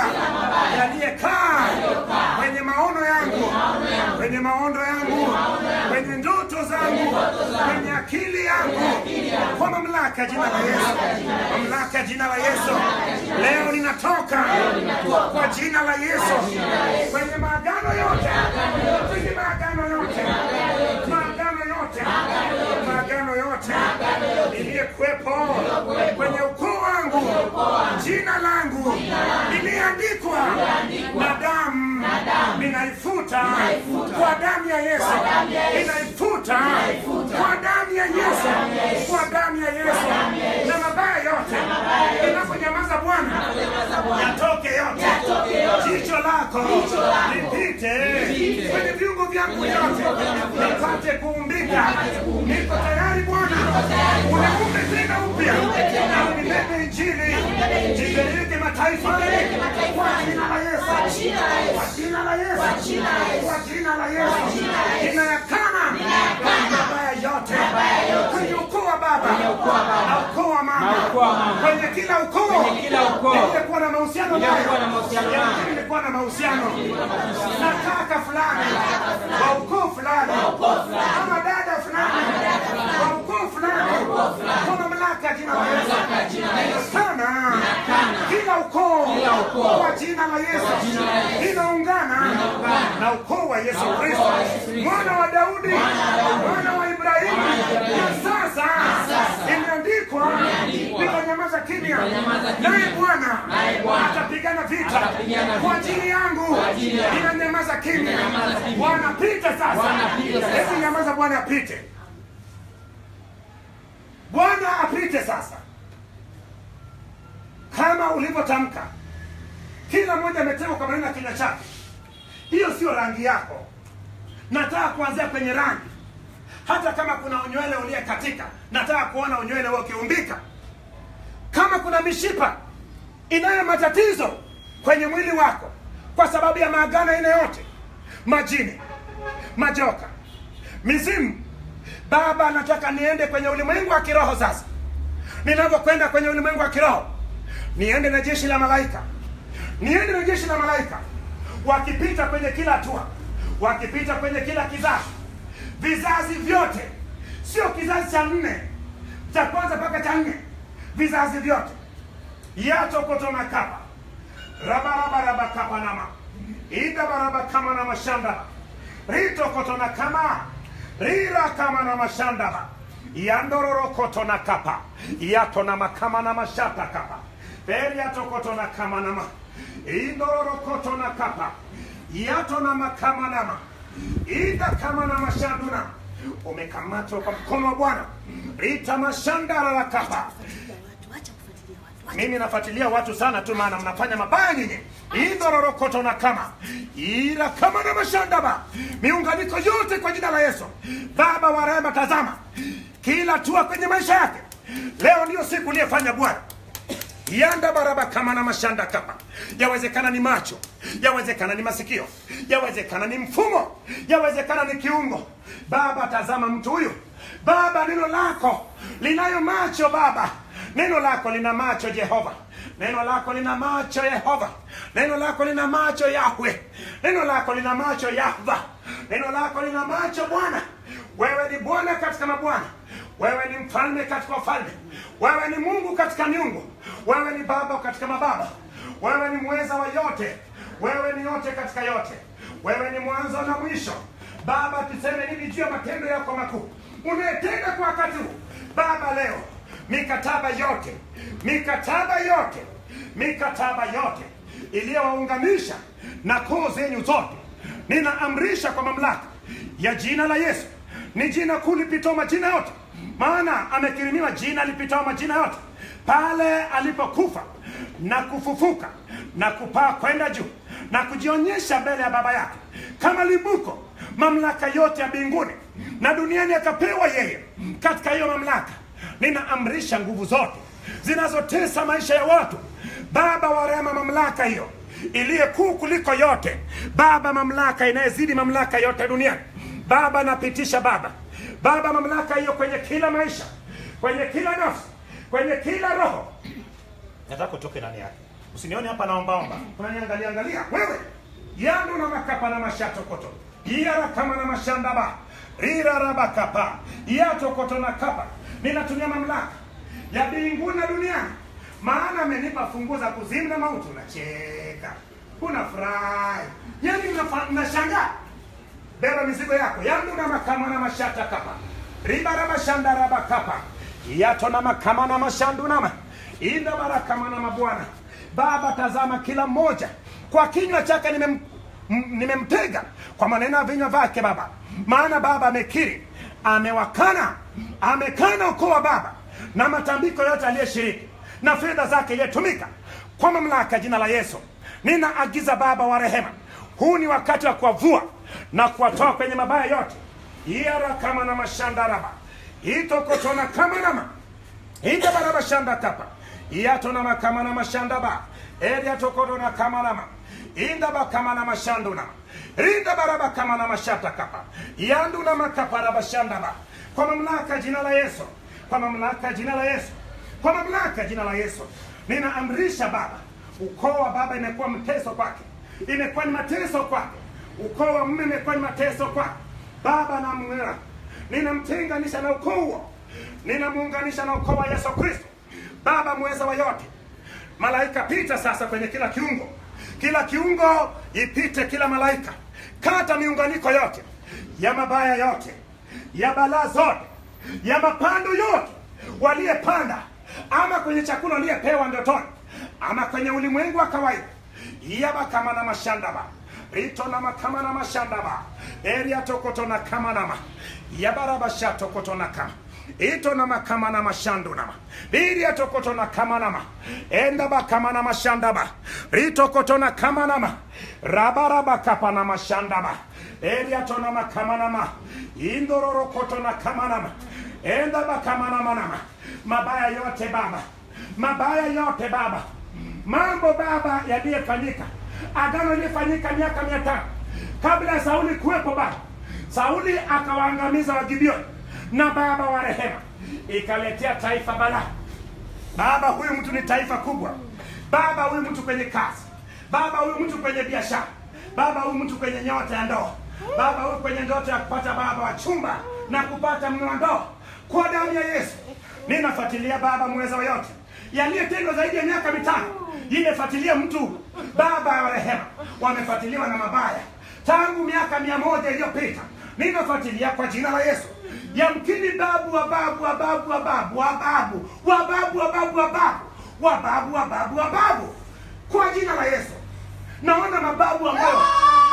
yaliyekaa kwenye maono yangu, kwenye maondo yangu, kwenye ndoto zangu, kwenye akili yangu, kwa mamlaka ya jina la Yesu, mamlaka ya jina la Yesu, leo ninatoka kwa jina la Yesu kwenye maagano yote, kwenye maagano yote, maagano yote, maagano yote iliyekuwepo kwenye ukoo wangu, jina langu iliandikwa na damu, ninaifuta kwa damu ya Yesu, ninaifuta kwa damu ya Yesu, kwa damu ya Yesu, na mabaya yote inaponyamaza Bwana yatoke yote, jicho lako lipite kwenye viungo vyangu vyote, nipate kuumbika. Niko tayari Bwana, uniumbe tena upya, na unibebe Injili, nipeleke mataifa kwa jina la Yesu, kwa jina la Yesu, kwa jina la Yesu, ninayakana mabaya yote kwenye ukoo wa baba na ukoo wa mama, Na ukoo wa mama. kwenye kila ukoo Kwenye kila ukoo. niliyekuwa na mahusiano nayo, Niliyekuwa na mahusiano nayo. Yamkini nilikuwa na mahusiano na kaka fulani wa ukoo fulani ama dada fulani wa ukoo fulani, kwa mamlaka ya jina la Yesu ninakana kila ukoo kwa jina la Yesu inaungana na ukoo wa Yesu Kristo mwana wa Daudi mwana wa Ibrahimu, na sasa imeandikwa nikanyamaza kimya, naye Bwana atapigana vita kwa ajili yangu, ninanyamaza kimya. Bwana pita sasa, hebu nyamaza, Bwana apite, Bwana apite sasa, kama ulivyotamka kila mmoja ametegwa kwa maneno ya kinywa chake hiyo sio rangi yako nataka kuanzia kwenye rangi hata kama kuna unywele uliye katika nataka kuona unywele huo ukiumbika kama kuna mishipa inayo matatizo kwenye mwili wako kwa sababu ya maagano aina yote majini majoka mizimu baba nataka niende kwenye ulimwengu wa kiroho sasa ninavyokwenda kwenye ulimwengu wa kiroho niende na jeshi la malaika niende na jeshi la malaika wakipita kwenye kila hatua wakipita kwenye kila kizazi vizazi vyote sio kizazi cha nne cha kwanza mpaka cha nne vizazi vyote yatokotona kapa rabarabaraba kapa nama idabaraba kama na mashanda ritokotona kama rira kama na mashanda yandororokotona kapa yatona makama na mashata kapa periatokotona kama nama indororokotona kapa yatona makama nama ida kama na mashanduna umekamatwa kwa mkono wa bwana rita mashandara la kapa mimi nafuatilia watu sana tu maana mnafanya mabaya nyinyi idhororokoto na kama ila kama na mashandaba miunganiko yote kwa jina la yesu baba wa rehema tazama kila tua kwenye maisha yake leo ndiyo siku uliyefanya bwana yanda baraba kama na mashanda kapa yawezekana ni macho yawezekana ni masikio yawezekana ni mfumo yawezekana ni kiungo baba tazama mtu huyu baba neno lako linayo macho baba neno lako lina macho jehova neno lako lina macho yehova neno lako lina macho yahwe neno lako lina macho yahva neno lako lina macho bwana wewe ni bwana katika mabwana wewe ni mfalme katika wafalme wewe ni mungu katika miungu wewe ni baba katika mababa wewe ni mweza wa yote wewe ni yote katika yote wewe ni mwanzo na mwisho baba tuseme nini juu ya matendo yako makuu unayetenda kwa wakati huu baba leo mikataba yote mikataba yote mikataba yote iliyowaunganisha na koo zenyu zote ninaamrisha kwa mamlaka ya jina la yesu ni jina kuu lipitao majina yote maana amekirimiwa jina lipitao majina yote pale alipokufa na kufufuka na kupaa kwenda juu na kujionyesha mbele ya baba yake kama libuko mamlaka yote ya mbinguni na duniani akapewa yeye katika hiyo mamlaka ninaamrisha nguvu zote zinazotesa maisha ya watu baba wa rehema mamlaka hiyo iliye kuu kuliko yote baba mamlaka inayezidi mamlaka yote duniani baba napitisha baba baba mamlaka hiyo kwenye kila maisha kwenye kila nafsi kwenye kila roho nataka utoke ndani yake usinione hapa naombaomba unaniangalia angalia wewe yandu na makapa na mashatokoto iyara kama na mashandaba rirarabakapa iyatokoto na kapa ninatumia mamlaka ya mbinguni na duniani maana amenipa funguo za kuzimu na mauti unacheka unafurahi yani mnafa- mnashangaa beba mizigo yako yandu na makama na mashata kapa ribara mashanda raba kapa yato na makama na mashandu nama inda barakama na mabwana baba tazama kila mmoja kwa kinywa chake nimem, m- nimemtega kwa maneno ya vinywa vyake baba maana baba amekiri amewakana amekana ukoo wa baba na matambiko yote aliyeshiriki na fedha zake iliyetumika kwa mamlaka ya jina la yesu ninaagiza baba wa rehema huu ni wakati wa kuwavua na kuwatoa kwenye mabaya yote iara kama na mashandaraba itokotona kama nama inda baraba shanda kapa iatona makama na mashandaba eria tokodona kama nama inda bakama na mashanduna rinda baraba kama na mashata kapa yandu na makapa raba shandaba kwa mamlaka jina la yesu kwa mamlaka jina la yesu kwa mamlaka jina la yesu ninaamrisha baba ukoo wa baba imekuwa mteso kwake imekuwa ni mateso kwake ukoo wa mume imekuwa ni mateso kwake baba namng'era ninamtenganisha na ukoo huo ninamuunganisha na ukoo wa yesu kristo baba mweza wa yote malaika pita sasa kwenye kila kiungo kila kiungo ipite kila malaika kata miunganiko yote ya mabaya yote ya balaa zote ya mapando yote waliyepanda ama kwenye chakula waliyepewa ndotoni ama kwenye ulimwengu wa kawaida yaba kama na mashandaba rito na makama na mashandaba eria tokoto na kama nama yabarabasha tokoto na kama ito na makama na mashandu nama biri atokoto na kama nama enda ba kama na mashanda ba rito koto na kama nama rabaraba kapa na mashanda ba eri ato na makama nama indororo koto na kama nama enda ba kama nama nama mabaya yote baba mabaya yote baba mambo baba yaliyofanyika agano lilifanyika miaka mia tano kabla ya sauli kuwepo baba sauli akawaangamiza wagibioni na baba wa rehema ikaletea taifa balaa baba huyu mtu ni taifa kubwa baba huyu mtu kwenye kazi baba huyu mtu kwenye biashara baba huyu mtu kwenye nyota ya ndoa baba huyu kwenye ndoto ya kupata baba wa chumba na kupata mume wa ndoa kwa damu ya yesu ninafuatilia baba mweza wa yote yaliyotendwa zaidi ya miaka mitano imefuatilia mtu baba wa rehema wamefuatiliwa na mabaya tangu miaka mia moja iliyopita ninafuatilia kwa jina la yesu yamkini babu wa babu wa babu wa babu wa babu wa babu wa babu wa babu wa babu wa babu wa babu kwa jina la yesu naona mababu ambao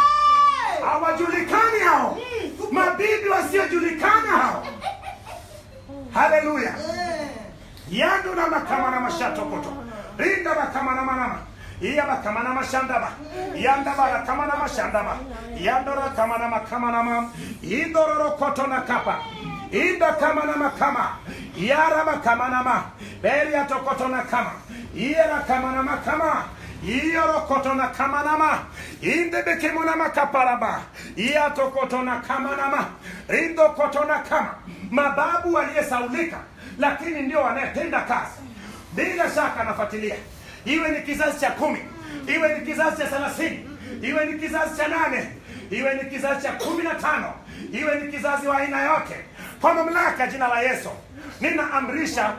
hawajulikani hao mabibi wasiojulikana hao haleluya yandu na makama na mashatokoto rinda bakama na manama iya bakama na mashandaba yanda bara kama na mashandaba yandora kama na makama na mam indororo koto na kapa inda kama na makama yara bakama na ma beri atokoto na kama iyara kama na makama iyorokoto na kama na ma inde bekemo na makaparaba iyatokoto na kama na ma rindo koto na kama mababu waliyesaulika lakini ndio wanayetenda kazi bila shaka anafuatilia iwe ni kizazi cha kumi iwe ni kizazi cha thelathini iwe ni kizazi cha nane iwe ni kizazi cha kumi na tano iwe ni kizazi wa aina yote kwa mamlaka ya jina la yesu ninaamrisha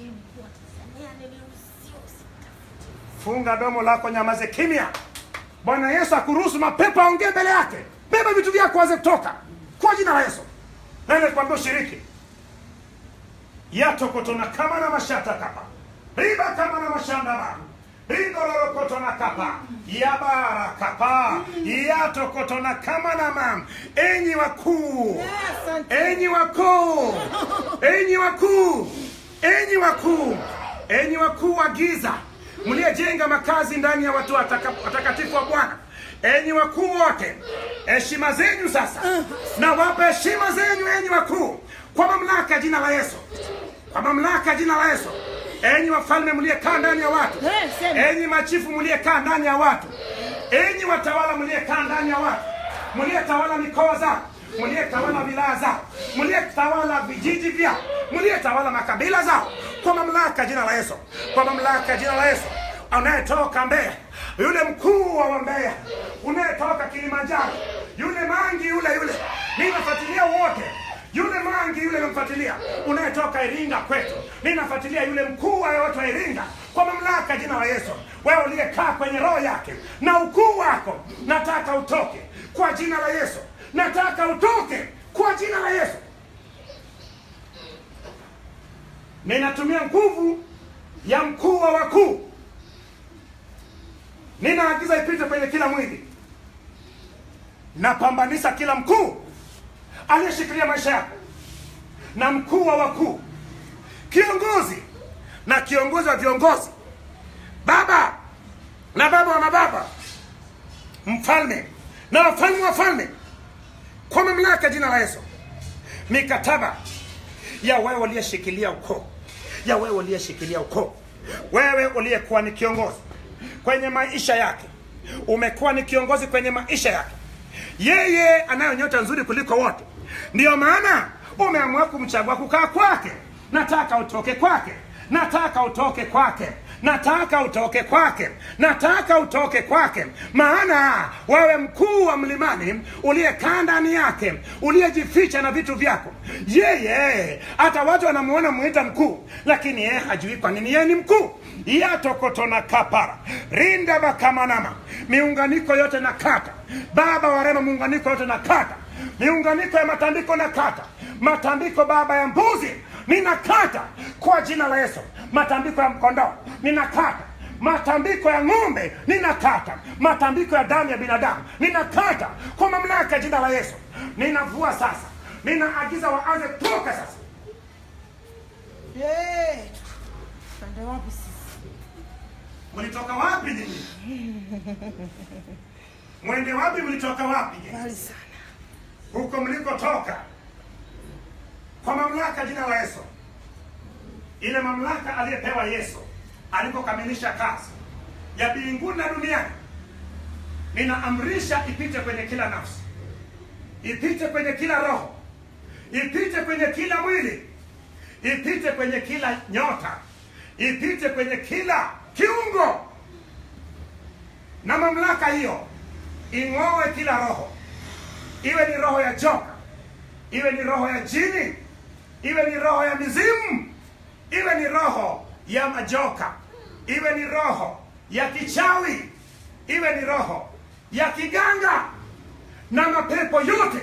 funga domo lako nyamaze kimya bwana yesu akuruhusu mapepo aongee mbele yake beba vitu vyako waze kutoka kwa jina la yesu nene kwambia ushiriki yatokotona kama na mashata kapa riba kama na mashandaba ringororokotona kapa yabara kapa yatokotona kama na mam enyi wakuu enyi wakuu enyi wakuu enyi wakuu enyi wakuu wa giza mliyejenga makazi ndani ya watu wataka- watakatifu wa bwana enyi wakuu wote heshima zenyu sasa na wapa heshima zenyu enyi wakuu kwa mamlaka ya jina la yesu kwa mamlaka ya jina la yesu enyi wafalme mliyekaa ndani ya watu Eh, sema. enyi machifu mliyekaa ndani ya watu enyi watawala mliyekaa ndani ya watu mliyetawala mikoa zao mliyetawala wilaya zao mliyetawala vijiji vyao mliyetawala makabila zao kwa mamlaka ya jina la yesu kwa mamlaka ya jina la yesu anayetoka mbeya yule mkuu wa wambeya unayetoka kilimanjaro yule mangi yule yule ninafuatilia wote yule mangi yule namfuatilia unayetoka iringa kwetu ninafuatilia yule mkuu wa watu wa iringa kwa mamlaka ya jina la yesu wewe uliyekaa kwenye roho yake na ukuu wako nataka utoke kwa jina la yesu nataka utoke kwa jina la yesu ninatumia nguvu ya mkuu wa wakuu ninaagiza ipite kwenye kila mwili napambanisha kila mkuu aliyeshikilia maisha yako na mkuu wa wakuu kiongozi na kiongozi wa viongozi baba na baba wa mababa mfalme na wafalme wa falme kwa mamlaka ya jina la yesu mikataba ya wewe uliyeshikilia ukoo ya wewe uliyeshikilia ukoo wewe uliyekuwa ni kiongozi kwenye maisha yake umekuwa ni kiongozi kwenye maisha yake yeye anayo nyota nzuri kuliko wote ndiyo maana umeamua kumchagua kukaa kwake nataka utoke kwake nataka utoke kwake nataka utoke kwake nataka utoke kwake maana wewe mkuu wa mlimani uliyekaa ndani yake uliyejificha na vitu vyako yeye hata watu wanamuona mwita mkuu lakini yeye hajui kwa nini yeye ni mkuu yatokotona kapara rinda bakamanama miunganiko yote na kata baba warema miunganiko yote na kata miunganiko ya matandiko na kata matandiko baba ya mbuzi ninakata kwa jina la yesu matambiko ya mkondoo ninakata matambiko ya ng'ombe ninakata matambiko ya damu ya binadamu ninakata kwa mamlaka ya jina la yesu ninavua sasa ninaagiza waanze toka sasa Eh, Twende wapi sisi? Mlitoka wapi nyinyi? Mwende wapi? Mlitoka wapi nyinyi? Mbali sana. huko mlikotoka kwa mamlaka jina la Yesu, ile mamlaka aliyepewa Yesu alipokamilisha kazi ya mbinguni na duniani, ninaamrisha ipite kwenye kila nafsi, ipite kwenye kila roho, ipite kwenye kila mwili, ipite kwenye kila nyota, ipite kwenye kila kiungo, na mamlaka hiyo ing'oe kila roho iwe ni roho ya joka, iwe ni roho ya jini, iwe ni roho ya mizimu, iwe ni roho ya majoka, iwe ni roho ya kichawi, iwe ni roho ya kiganga na mapepo yote.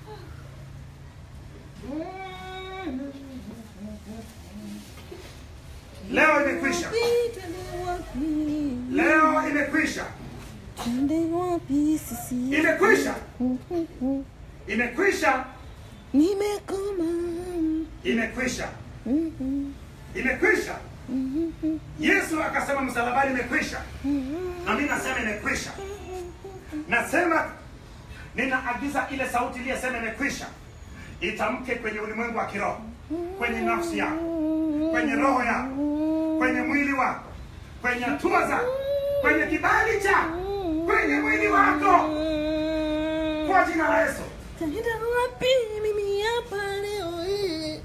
Leo imekwisha, Twende wapi? leo imekwisha, Twende wapi sisi? imekwisha, imekwisha, Nimekoma. imekwisha, imekwisha. Yesu akasema msalabani, imekwisha. Na mimi nasema imekwisha. Nasema ninaagiza ile sauti iliyosema imekwisha itamke kwenye ulimwengu wa kiroho, kwenye nafsi yako, kwenye roho yako, kwenye mwili wako, kwenye hatua zako, kwenye kibali chako, kwenye mwili wako, kwa jina la Yesu. Taenda wapi mimi hapa leo? eh?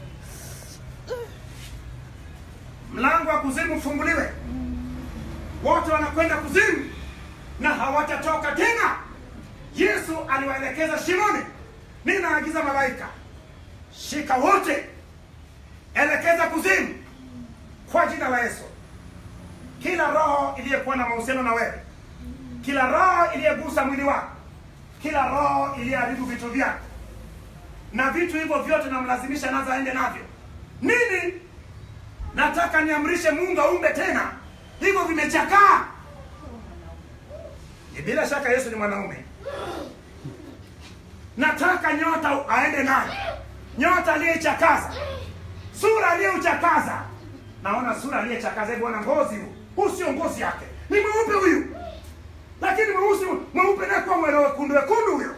mlango wa kuzimu ufunguliwe. Wote wanakwenda kuzimu na hawatatoka tena. Yesu aliwaelekeza shimoni. Ninaagiza malaika, shika wote, elekeza kuzimu kwa jina la Yesu. Kila roho iliyekuwa na mahusiano na wewe, kila roho iliyegusa mwili wako, kila roho iliyoharibu vitu vyako, na vitu hivyo vyote namlazimisha nazo aende navyo. Nini? nataka niamrishe Mungu aumbe tena, hivyo vimechakaa. Ni Bila shaka Yesu ni mwanaume. Nataka nyota aende naye, nyota aliyechakaza, sura aliyeuchakaza. Naona sura aliyechakaza hivi, ona ngozi huu, huu sio ngozi yake, ni mweupe huyu, lakini mweusi mweupe naye kuwa mwele wekundu wekundu huyo.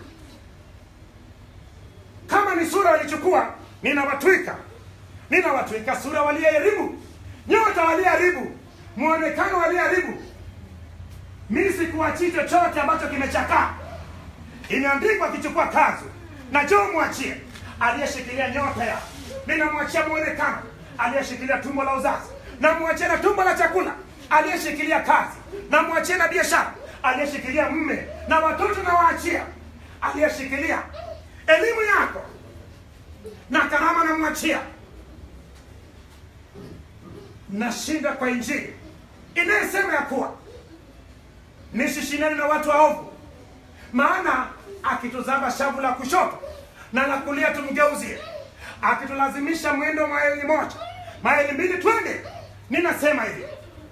Kama ni sura walichukua, ninawatwika ninawatwika sura waliyeharibu, nyota waliyeharibu, mwonekano waliyeharibu. Mimi sikuachii chochote ambacho kimechakaa. Imeandikwa kichukua kazi na njoo mwachie aliyeshikilia nyota ya, ninamwachia mwonekano aliyeshikilia tumbo la uzazi, namwachia na tumbo la chakula aliyeshikilia kazi, namwachia na biashara aliyeshikilia mme na watoto, na waachia aliyeshikilia elimu yako na karama, namwachia nashinda kwa injili inayesema ya kuwa nisishindane na watu waovu, maana akituzaba shavu la kushoto na la kulia tumgeuzie, akitulazimisha mwendo maili moja maili mbili twende. Ninasema hivi,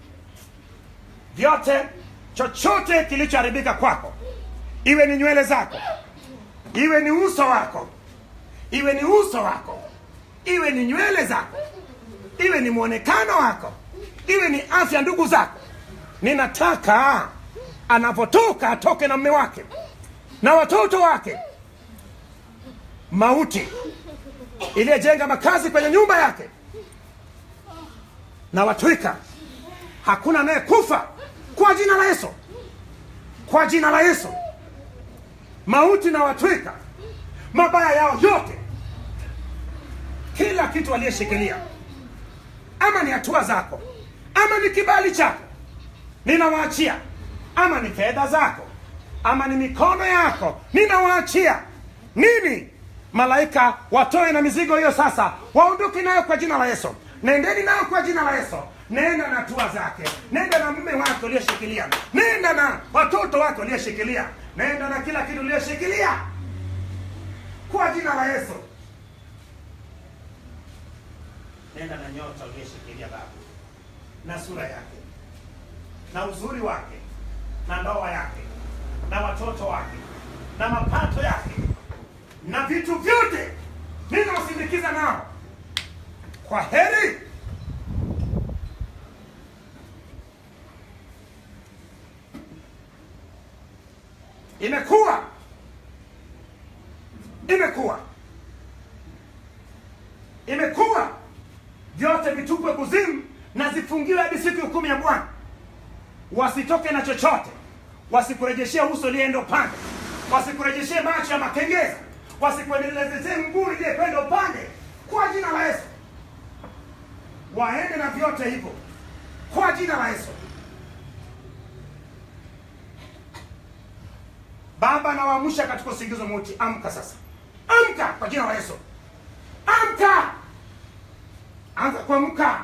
vyote chochote kilichoharibika kwako, iwe ni nywele zako, iwe ni uso wako, iwe ni uso wako, iwe ni nywele zako iwe ni mwonekano wako, iwe ni afya ndugu zako, ninataka anapotoka atoke na mme wake na watoto wake. Mauti iliyejenga makazi kwenye nyumba yake na watwika, hakuna anayekufa kwa jina la Yesu, kwa jina la Yesu. Mauti na watwika mabaya yao yote, kila kitu aliyeshikilia ama ni hatua zako, ama ni kibali chako, ninawaachia. Ama ni fedha zako, ama ni mikono yako, ninawaachia. Nini? Malaika watoe na mizigo hiyo sasa, waondoke nayo kwa jina la Yesu. Nendeni nayo kwa jina la Yesu. Nenda na hatua zake, nenda na mume wake uliyeshikilia, nenda na watoto wake uliyeshikilia, nenda na kila kitu uliyoshikilia kwa jina la Yesu. nenda na nyota uliyeshikilia baba na sura yake na uzuri wake na ndoa yake na watoto wake na mapato yake na vitu vyote ninaosindikiza nao kwa heri imekuwa imekuwa imekuwa vyote vitupwe kuzimu na zifungiwe hadi siku ya kumi ya bwana wasitoke na chochote wasikurejeshea uso liende upande wasikurejeshee macho ya makengeza wasikuendelezee mguu iliyekwenda upande kwa jina la yesu waende na vyote hivyo kwa jina la yesu baba nawaamsha katika usingizi wa mauti amka sasa amka kwa jina la yesu amka anza kuamka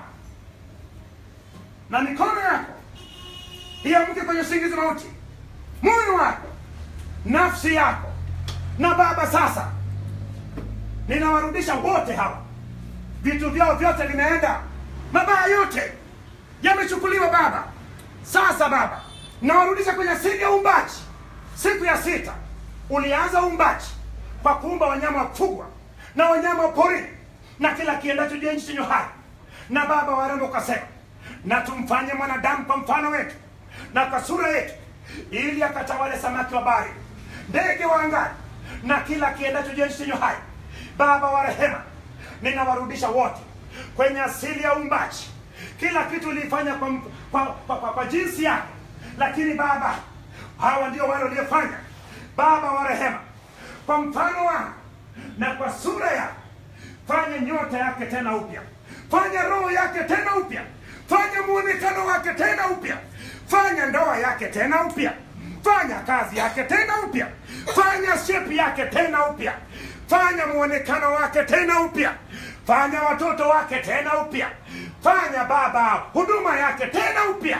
na mikono yako iamke kwenye usingizi wa mauti moyo wako nafsi yako na baba sasa ninawarudisha wote hawa vitu vyao vyote vimeenda mabaya yote yamechukuliwa baba sasa baba nawarudisha kwenye asili ya uumbaji siku ya sita ulianza uumbaji kwa kuumba wanyama wa kufugwa na wanyama wa porini na kila kiendacho juu ya nchi chenye hai na baba warembo ukasema na tumfanye mwanadamu kwa mfano wetu na kwa sura yetu ili akatawale samaki wa bahari ndege wa angani na kila kiendacho juu ya nchi chenye hai baba wa rehema ninawarudisha wote kwenye asili ya uumbaji kila kitu ulifanya kwa, kwa, kwa, kwa, kwa jinsi yake lakini baba hawa ndio wale waliofanya baba wa rehema kwa mfano wako na kwa sura yake fanya nyota yake tena upya fanya roho yake tena upya fanya muonekano wake tena upya fanya ndoa yake tena upya fanya kazi yake tena upya fanya shepi yake tena upya fanya muonekano wake tena upya fanya watoto wake tena upya fanya baba huduma yake tena upya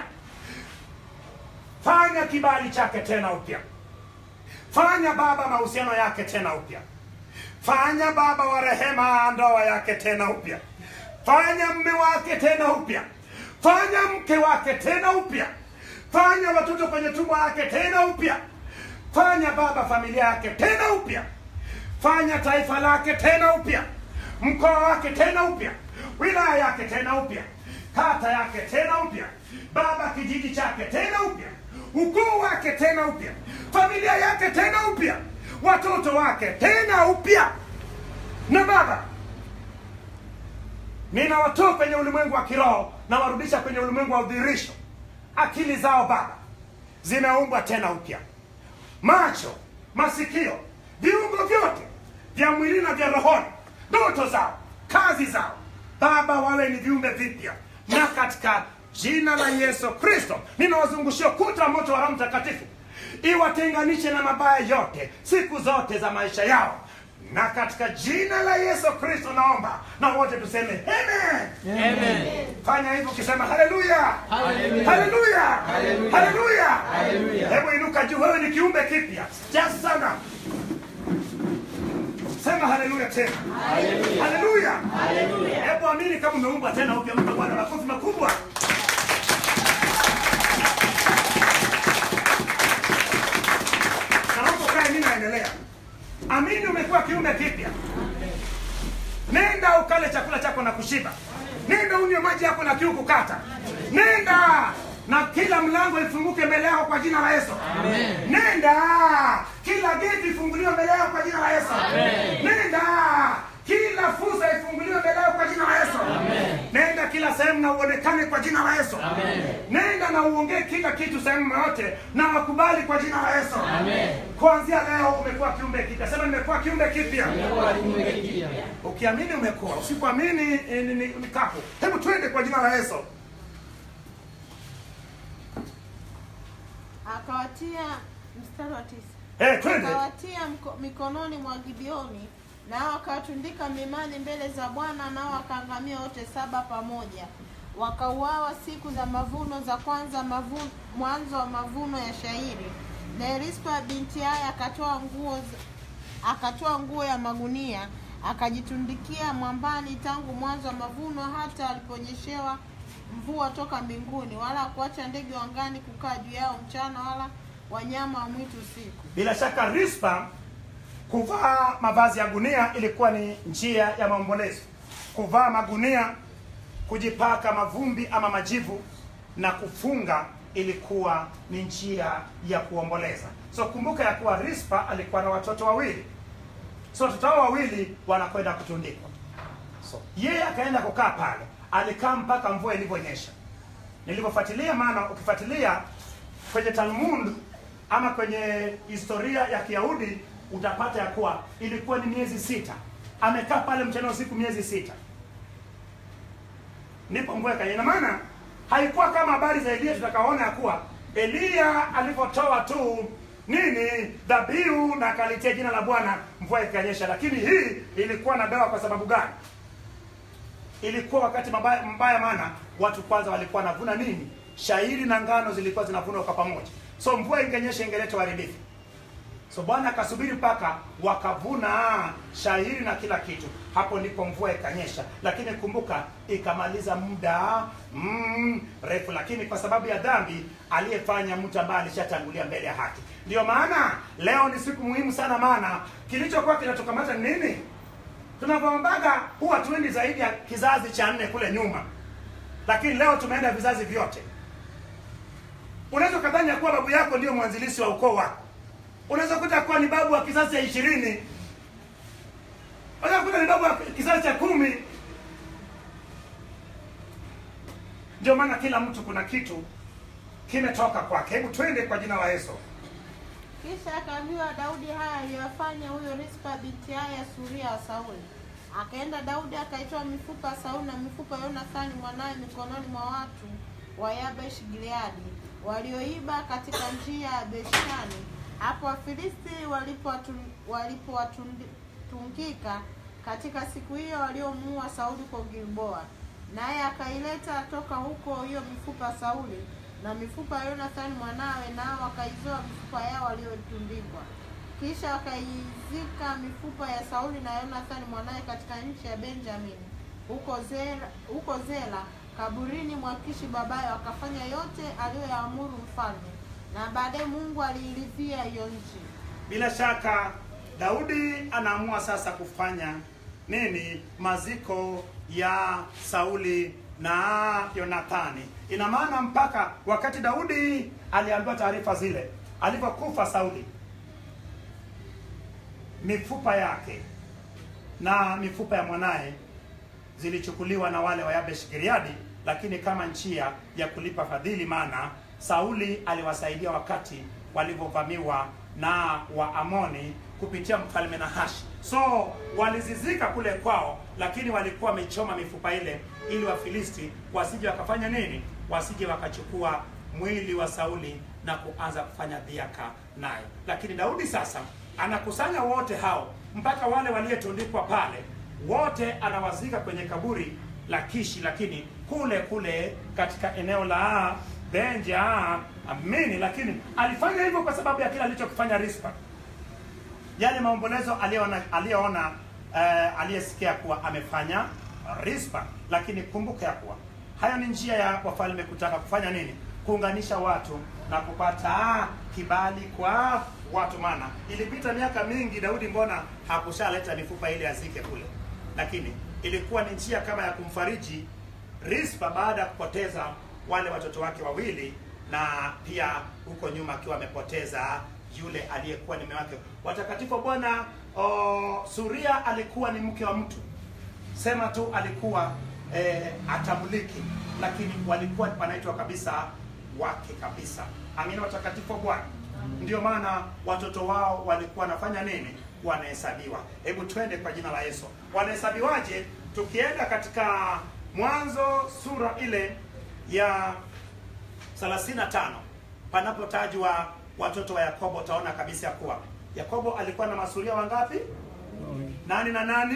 fanya kibali chake tena upya fanya baba mahusiano yake tena upya fanya baba wa rehema ndoa yake tena upya fanya mme wake tena upya fanya mke wake tena upya fanya watoto kwenye tumbo lake tena upya fanya baba familia yake tena upya fanya taifa lake tena upya mkoa wake tena upya wilaya yake tena upya kata yake tena upya baba kijiji chake tena upya ukoo wake tena upya familia yake tena upya watoto wake tena upya na baba ninawatoa kwenye ulimwengu wa kiroho na warudisha kwenye ulimwengu wa udhirisho akili zao baba zimeumbwa tena upya macho masikio viungo vyote vya mwili na vya rohoni ndoto zao kazi zao baba wawe ni viumbe vipya na katika jina la yesu kristo ninawazungushia kuta wa moto wa roho mtakatifu iwatenganishe na mabaya yote siku zote za maisha yao na katika jina la yesu kristo naomba na wote tuseme amen Amen. fanya hivyo ukisema haleluya Haleluya. haleluya Haleluya. haleluya Haleluya. hebu inuka juu wewe ni kiumbe kipya just sana sema haleluya tena haleluya hebu amini kama umeumbwa tena upya mpe bwana makofi makubwa naomba ukae mimi naendelea amini umekuwa kiumbe kipya nenda ukale chakula chako na kushiba nenda unywe maji yako na kiu kukata nenda na kila mlango ifunguke mbele yako kwa jina la yesu nenda kila geti ifunguliwe mbele yako kwa jina la yesu nenda kila fursa ifunguliwe mbele yako kwa jina la yesu nenda kila sehemu na uonekane kwa jina la yesu nenda na uongee kila kitu sehemu yoyote na wakubali kwa jina la yesu kuanzia leo umekuwa kiumbe kipya sema nimekuwa kiumbe kipya ukiamini umekuwa usipoamini eh, ni, ni, ni kapo hebu twende kwa jina la yesu akawatia mstari wa tisa Eh, twende akawatia mko- mikononi mwa Gideoni, nao akawatundika mlimani mbele za Bwana, nao wakaangamia wote saba pamoja. Wakauawa siku za mavuno za kwanza, mavuno, mwanzo wa mavuno ya shairi. Na Erispa binti yake akatoa nguo za- akatoa nguo ya magunia akajitundikia mwambani tangu mwanzo wa mavuno hata aliponyeshewa mvua toka mbinguni, wala hakuacha ndege wa angani kukaa juu yao mchana, wala wanyama wa mwitu usiku. bila shaka rispa kuvaa mavazi ya gunia ilikuwa ni njia ya maombolezo kuvaa magunia, kujipaka mavumbi ama majivu na kufunga ilikuwa ni njia ya kuomboleza. So kumbuka ya kuwa Rispa alikuwa na watoto wawili, so watoto hao wawili wanakwenda kutundikwa. So yeye akaenda kukaa pale, alikaa mpaka mvua ilivyonyesha. Nilivyofuatilia, maana ukifuatilia kwenye Talmud ama kwenye historia ya Kiyahudi utapata ya kuwa ilikuwa ni miezi sita. Amekaa pale mchana usiku miezi sita, ndipo mvua ikaja. Ina maana haikuwa kama habari za Eliya tutakaona ya kuwa Eliya alipotoa tu nini dhabihu na akalitia jina la Bwana, mvua ikanyesha. Lakini hii ilikuwa na dawa. Kwa sababu gani? Ilikuwa wakati mbaya, mbaya maana watu kwanza walikuwa wanavuna nini, shairi na ngano zilikuwa zinavunwa kwa pamoja, so mvua ingenyesha ingeleta uharibifu. So Bwana akasubiri mpaka wakavuna shairi na kila kitu, hapo ndipo mvua ikanyesha. Lakini kumbuka, ikamaliza muda mm, refu, lakini kwa sababu ya dhambi aliyefanya mtu ambaye alishatangulia mbele ya haki. Ndio maana leo ni siku muhimu sana, maana kilichokuwa kinatukamata ni nini? Tunavyoombaga huwa tuendi zaidi ya kizazi cha nne kule nyuma, lakini leo tumeenda vizazi vyote. Unaweza ukadhani ya kuwa babu yako ndio mwanzilishi wa ukoo wako unaweza kuta kuwa ni babu wa kizazi cha ishirini unaweza kuta ni babu wa kizazi cha kumi ndio maana kila mtu kuna kitu kimetoka kwake hebu twende kwa jina la yesu Kisha akaambiwa Daudi haya aliyofanya huyo Rispa binti Aya suria wa Sauli. Akaenda Daudi akaitoa mifupa ya Sauli na mifupa ya Yonathani mwanaye mikononi mwa watu wa Yabesh Gileadi walioiba katika njia ya Beshani. Hapo Wafilisti walipowatun- walipowatungika katika siku hiyo waliomuua Sauli kwa Gilboa, naye akaileta toka huko hiyo mifupa ya Sauli na mifupa ya Yonathani mwanawe, nao wakaizoa mifupa yao waliotundikwa. Kisha wakaizika mifupa ya Sauli na Yonathani mwanawe katika nchi ya Benjamini huko Zera, huko Zela kaburini mwa Kishi babaye. Wakafanya yote aliyoyaamuru mfalme, na baadaye Mungu aliiridhia hiyo nchi. bila shaka daudi anaamua sasa kufanya nini maziko ya sauli na yonathani ina maana mpaka wakati daudi aliambiwa taarifa zile alivyokufa sauli mifupa yake na mifupa ya mwanaye zilichukuliwa na wale wa Yabesh Gileadi, lakini kama njia ya kulipa fadhili, maana Sauli aliwasaidia wakati walivyovamiwa na Waamoni kupitia mfalme Nahashi. So walizizika kule kwao, lakini walikuwa wamechoma mifupa ile ili Wafilisti wasije wakafanya nini, wasije wakachukua mwili wa Sauli na kuanza kufanya dhiaka naye. Lakini Daudi sasa anakusanya wote hao mpaka wale waliyetundikwa pale wote anawazika kwenye kaburi la Kishi, lakini kule kule katika eneo la Benjamini. Lakini alifanya hivyo kwa sababu ya kile alichokifanya Rispa, yale maombolezo aliyoona aliyoona eh, aliyesikia kuwa amefanya Rispa. Lakini kumbuka ya kuwa haya ni njia ya wafalme kutaka kufanya nini? Kuunganisha watu na kupata kibali kwa watu. Maana ilipita miaka mingi, Daudi mbona hakushaleta mifupa ile azike kule? Lakini ilikuwa ni njia kama ya kumfariji Rispa baada ya kupoteza wale watoto wake wawili, na pia huko nyuma akiwa amepoteza yule aliyekuwa ni mume wake. Watakatifu wa Bwana, oh, Suria alikuwa ni mke wa mtu, sema tu alikuwa eh, atambuliki, lakini walikuwa wanaitwa kabisa wake kabisa. Amina, watakatifu wa Bwana. Ndio maana watoto wao walikuwa wanafanya nini? Wanahesabiwa. Hebu twende kwa jina la Yesu. Wanahesabiwaje? Tukienda katika Mwanzo sura ile ya 35 panapotajwa watoto wa Yakobo, utaona kabisa ya kuwa Yakobo alikuwa na masuria wangapi? Nani na nani?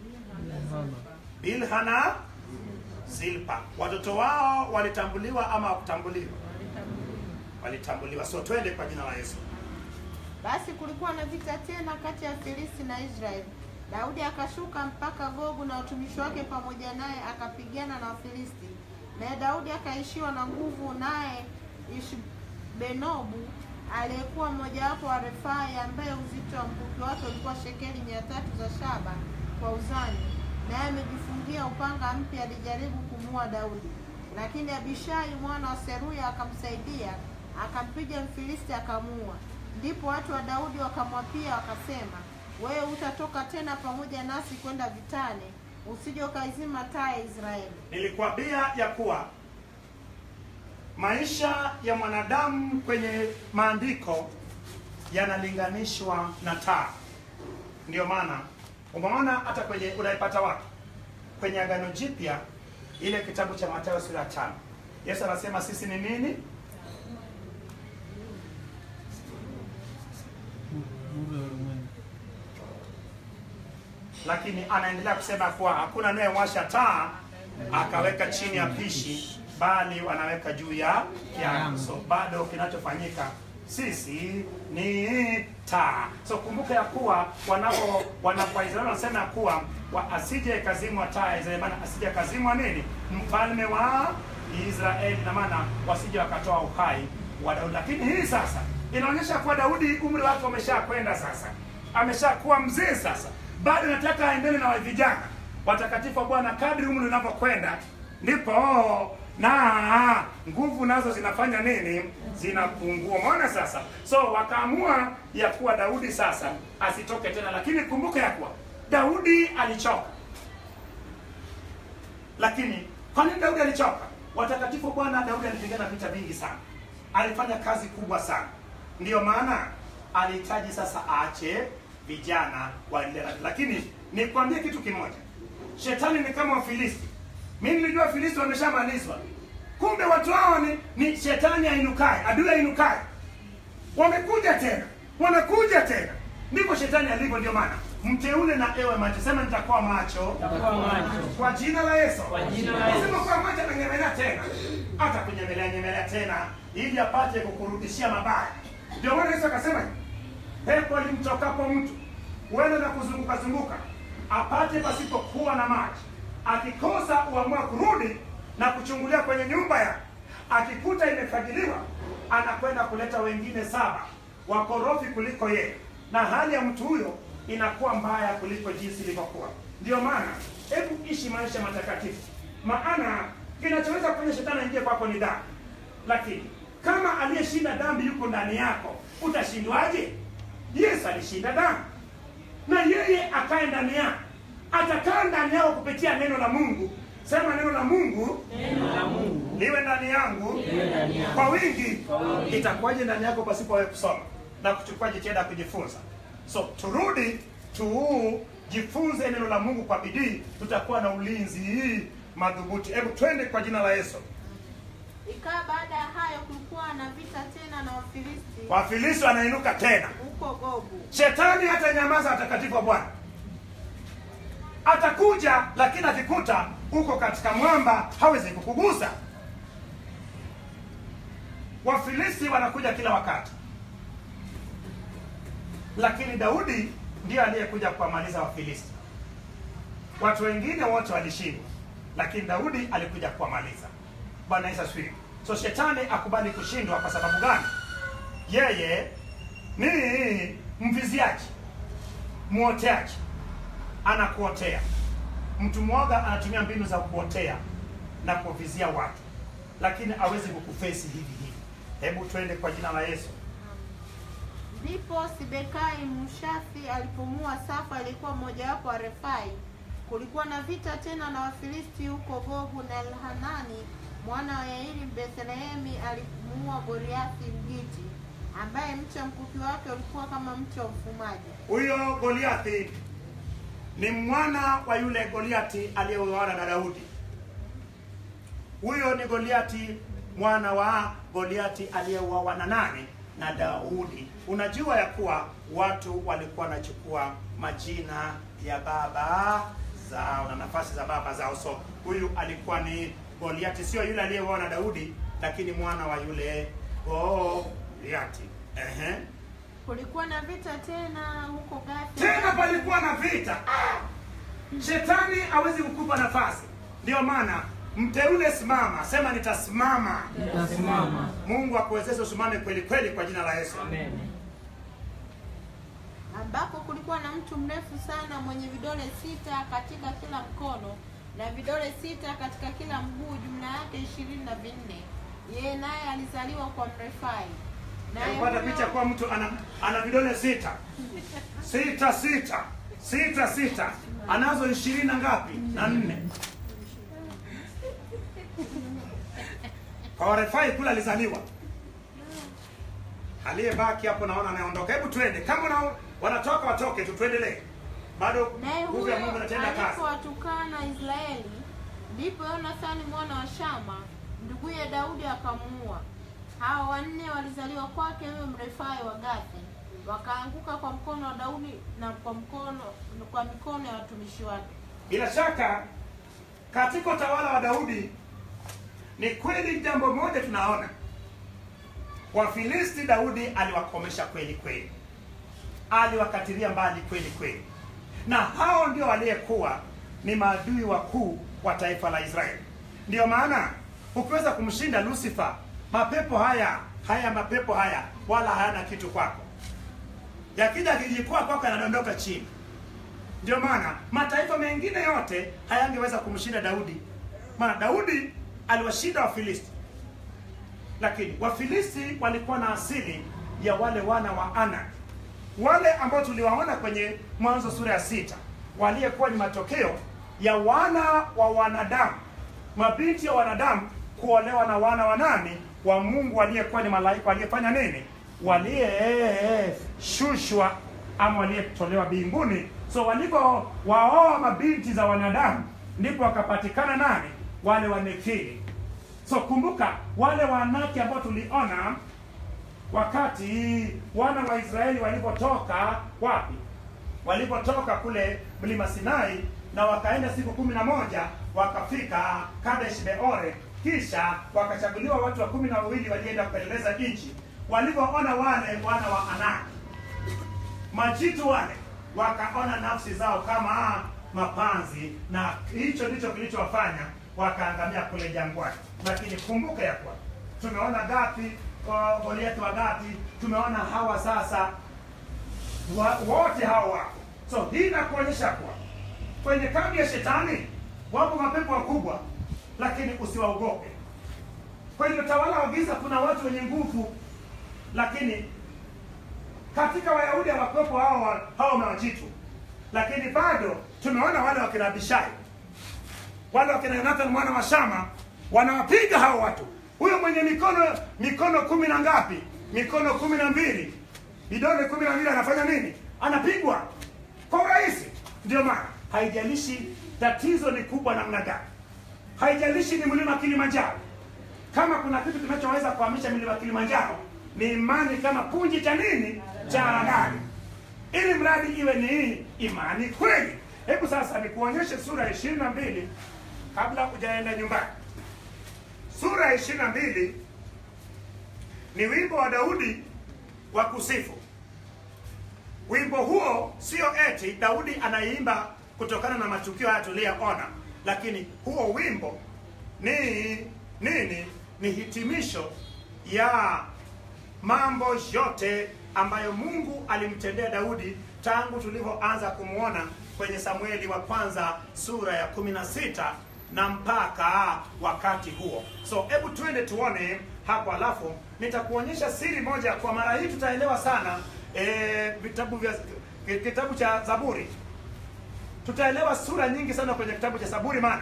Bilha na Zilpa. Watoto wao walitambuliwa ama hawakutambuliwa? Walitambuliwa. So twende kwa jina la Yesu. Basi kulikuwa na vita tena kati ya Filisti na Israeli. Daudi akashuka mpaka Gogu na watumishi wake pamoja naye, akapigana na Wafilisti. Naye Daudi akaishiwa na nguvu, naye Ishbenobu aliyekuwa mmojawapo wa Refai, ambaye uzito wa mkuki wake ulikuwa shekeli mia tatu za shaba kwa uzani, naye amejifungia upanga mpya, alijaribu kumuua Daudi. Lakini Abishai mwana wa Seruya akamsaidia, akampiga Mfilisti akamuua. Ndipo watu wa Daudi wakamwapia wakasema, wewe utatoka tena pamoja nasi kwenda vitani, usije ukaizima taa ya Israeli. Nilikwambia ya kuwa maisha ya mwanadamu kwenye maandiko yanalinganishwa na taa. Ndio maana umeona hata kwenye unaipata wapi? Kwenye Agano Jipya, ile kitabu cha Mathayo sura ya tano, Yesu anasema sisi ni nini? Nuru ya ulimwengu. lakini anaendelea kusema kuwa hakuna anayewasha taa akaweka chini ya pishi, bali wanaweka juu ya ya so bado kinachofanyika sisi ni taa. So kumbuka ya kuwa wanapo wanapo Waisraeli wanasema ya kuwa wa asije kazimwa taa ya Israeli, maana asije kazimwa nini, mfalme wa Israeli, na maana wasije wakatoa uhai wa Daudi. Lakini hii sasa inaonyesha kuwa Daudi umri wake umeshakwenda sasa, ameshakuwa mzee sasa, bado nataka aendele na wa vijana watakatifu wa Bwana. Kadri umri unavyokwenda ndipo na nguvu nazo zinafanya nini? Zinapungua. Umeona sasa? So wakaamua ya kuwa Daudi sasa asitoke tena, lakini kumbuka ya kuwa Daudi alichoka. Lakini kwa nini Daudi alichoka? Watakatifu wa Bwana, Daudi alipigana vita vingi sana, alifanya kazi kubwa sana, ndiyo maana alihitaji sasa aache vijana waendelee. Lakini nikwambie kitu kimoja, shetani ni kama Wafilisti. Mimi nilijua Wafilisti wameshamalizwa, kumbe watu hao ni, ni shetani ainukaye, adui ainukaye. Wamekuja tena, wanakuja tena, ndivyo shetani alivyo. Ndio maana mteule na ewe macho, sema nitakuwa macho Takuwa macho. kwa jina la Yesu. Kwa jina la Yesu. Sema kwa macho ananyemelea tena, hata kunyemelea nyemelea tena, ili apate kukurudishia mabaya. Ndio maana Yesu akasema hivi, pepo limtokapo mtu huenda na kuzunguka zunguka apate pasipokuwa na maji, akikosa uamua kurudi na kuchungulia kwenye nyumba yake, akikuta imefagiliwa, anakwenda kuleta wengine saba wakorofi kuliko yeye, na hali ya mtu huyo inakuwa mbaya kuliko jinsi ilivyokuwa. Ndio maana hebu ishi maisha matakatifu, maana kinachoweza kufanya shetani aingie kwako ni dhambi. Lakini kama aliyeshinda dhambi yuko ndani yako, utashindwaje? Yesu alishinda dhambi na yeye akae ndani yako, atakaa ndani yako kupitia neno la Mungu. Sema neno la Mungu Neno la Mungu liwe ndani yangu liwe ndani yangu. kwa wingi. Kwa wingi. Itakuwaje ndani yako pasipo wewe kusoma na kuchukua jitihada ya kujifunza? So turudi tujifunze neno la Mungu kwa bidii, tutakuwa na ulinzi madhubuti. Hebu twende kwa jina la Yesu. Ikawa baada ya hayo kulikuwa na vita tena na Wafilisti Wafilisti wanainuka tena. huko Gobu. Shetani hata nyamaza, watakatifu wa Bwana atakuja, lakini akikuta uko katika mwamba hawezi kukugusa. Wafilisti wanakuja kila wakati, lakini Daudi ndiye aliyekuja kuwamaliza Wafilisti. Watu wengine wote walishindwa, lakini Daudi alikuja kuwamaliza. Bwana Yesu asifiwe. So shetani akubali kushindwa kwa sababu gani? Yeye ni mviziaji, mwoteaji, anakuotea. Mtu mwoga anatumia mbinu za kuotea na kuvizia watu, lakini hawezi kukufesi hivi hivi. Hebu twende kwa jina la Yesu. Ndipo Sibekai Mshafi alipomua Safa alikuwa mmojawapo wa Refai. Kulikuwa na vita tena na Wafilisti huko Gobu, na Elhanani mwana wa Yairi Bethlehemi alimuua Goliathi Mgiti, ambaye mche wa mkuki wake ulikuwa kama mche wa mfumaji. Huyo Goliathi ni mwana wa yule Goliathi aliyeuawa na Daudi. Huyo ni Goliathi mwana wa Goliathi aliyeuawa na nani? Na Daudi. Unajua ya kuwa watu walikuwa wanachukua majina ya baba zao na nafasi za baba zao. So huyu alikuwa ni Goliathi, sio yule aliyeuawa na Daudi, lakini mwana wa yule Goliathi. Ehe. Kulikuwa na vita tena huko Gathi. tena palikuwa na vita ah! shetani hawezi kukupa nafasi ndio maana mteule simama sema nitasimama Nitasimama. mungu akuwezeshe usimame kweli kweli kwa jina la yesu Amen. ambapo kulikuwa na mtu mrefu sana mwenye vidole sita katika kila mkono na vidole sita katika kila mguu, jumla yake ishirini na vinne. Yeye naye alizaliwa kwa Mrefai. Naye Napata huyo- picha kwa mtu ana, ana vidole sita sita sita sita sita, anazo ishirini na ngapi? Na nne. Kwa Refai kule alizaliwa. Aliyebaki hapo naona anaondoka. Hebu twende, kama una, wanatoka watoke tu, tuendelee. Bado Naye nguvu huyo ya Mungu inatenda kazi. alipowatukana Israeli, ndipo Yonathani mwana wa Shama nduguye Daudi akamuua. Hao wanne walizaliwa kwake huyo Mrefai wa Gathi, wakaanguka kwa mkono wa Daudi na kwa mkono kwa mikono ya watumishi wake. Bila shaka katika utawala wa Daudi ni kweli, jambo moja tunaona, Wafilisti Daudi aliwakomesha kweli kweli, aliwakatilia mbali kweli kweli, na hao ndio waliyekuwa ni maadui wakuu wa taifa la Israeli. Ndiyo maana ukiweza kumshinda Lucifer, mapepo haya haya mapepo haya wala hayana kitu kwako, yakija kijikwaa kwako yanadondoka chini. Ndio maana mataifa mengine yote hayangeweza kumshinda Daudi, maana Daudi aliwashinda Wafilisti, lakini Wafilisti walikuwa na asili ya wale wana wa Anak, wale ambao tuliwaona kwenye Mwanzo sura ya sita, waliyekuwa ni matokeo ya wana wa wanadamu, mabinti ya wanadamu kuolewa na wana wa nani? Wa Mungu waliyekuwa ni malaika waliyefanya nini? Waliyeshushwa ama waliyetolewa mbinguni. So walipo waoa mabinti za wanadamu, ndipo wakapatikana nani? Wale wanekili. So kumbuka wale wanawake ambao tuliona wakati wana wa Israeli walipotoka wapi? Walipotoka kule mlima Sinai na wakaenda siku kumi na moja wakafika Kadesh Beore, kisha wakachaguliwa watu wa kumi na wawili walienda kupeleleza nchi. Walipoona wale wana wa Anaki majitu wale wakaona nafsi zao kama mapanzi, na hicho ndicho kilichowafanya wakaangamia kule jangwani. Lakini kumbuka ya kuwa tumeona Gathi, uh, Goliathi wa Gathi, tumeona hawa sasa wa, wote hao wako. So hii inakuonyesha kuwa kwenye kambi ya shetani wapo mapepo wakubwa, lakini usiwaogope. Kwenye utawala wa giza kuna watu wenye nguvu, lakini katika Wayahudi hawakuwepo hao hao majitu, lakini bado tumeona wale wakina Abishai, wale wakina Jonathan mwana wa Shama wanawapiga hao watu. Huyo mwenye mikono mikono kumi na ngapi? Mikono kumi na mbili, vidole kumi na mbili, anafanya nini? Anapigwa kwa urahisi. Ndio maana haijalishi tatizo ni kubwa namna gani, haijalishi ni mlima Kilimanjaro. Kama kuna kitu kinachoweza kuhamisha milima Kilimanjaro ni imani kama punji cha nini cha haradali, ili mradi iwe ni imani kweli. Hebu sasa nikuonyeshe sura ya ishirini na mbili kabla hujaenda nyumbani. Sura ya ishirini na mbili ni wimbo wa Daudi wa kusifu. Wimbo huo sio eti Daudi anaimba kutokana na matukio haya tuliyoona, lakini huo wimbo ni nini? Ni hitimisho ya mambo yote ambayo Mungu alimtendea Daudi tangu tulivyoanza kumwona kwenye Samueli wa kwanza sura ya kumi na sita na mpaka wakati huo. So hebu twende tuone hapo, alafu nitakuonyesha siri moja. Kwa mara hii tutaelewa sana eh, vitabu vya kitabu cha Zaburi. Tutaelewa sura nyingi sana kwenye kitabu cha Zaburi, maana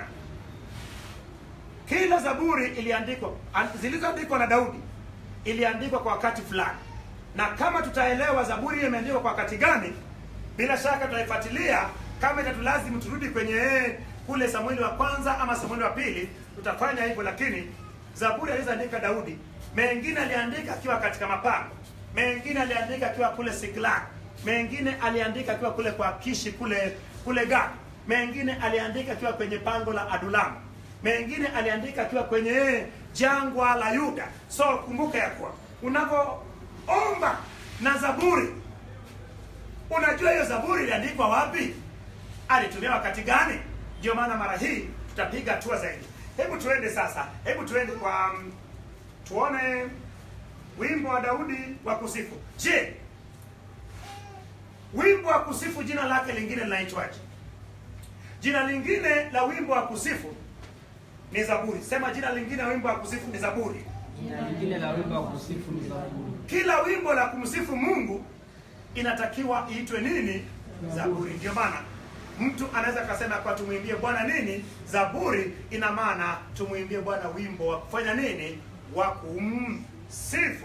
kila Zaburi iliandikwa, zilizoandikwa na Daudi iliandikwa kwa wakati fulani, na kama tutaelewa Zaburi hiyo imeandikwa kwa wakati gani, bila shaka tutaifuatilia. Kama itatulazimu turudi kwenye kule Samueli wa kwanza ama Samueli wa pili, tutafanya hivyo. Lakini Zaburi alizoandika Daudi, mengine aliandika akiwa katika mapango, mengine aliandika akiwa kule Siklag, mengine aliandika akiwa kule kwa Kishi kule kule Gati, mengine aliandika akiwa kwenye pango la Adulamu, mengine aliandika akiwa kwenye jangwa la Yuda. So kumbuka ya kuwa unapoomba na Zaburi, unajua hiyo Zaburi iliandikwa wapi, alitumia wakati gani. Ndio maana mara hii tutapiga hatua zaidi. Hebu tuende sasa, hebu tuende kwa um, tuone wimbo wa Daudi wa kusifu. Je, wimbo wa kusifu jina lake lingine linaitwaje? jina lingine la wimbo wa kusifu ni zaburi sema jina lingine la wimbo wa kusifu ni zaburi Jina lingine la wimbo wa kusifu ni Zaburi. kila wimbo la kumsifu mungu inatakiwa iitwe nini zaburi ndio maana mtu anaweza akasema kwa tumwimbie bwana nini zaburi ina maana tumwimbie bwana wimbo wa kufanya nini wa kumsifu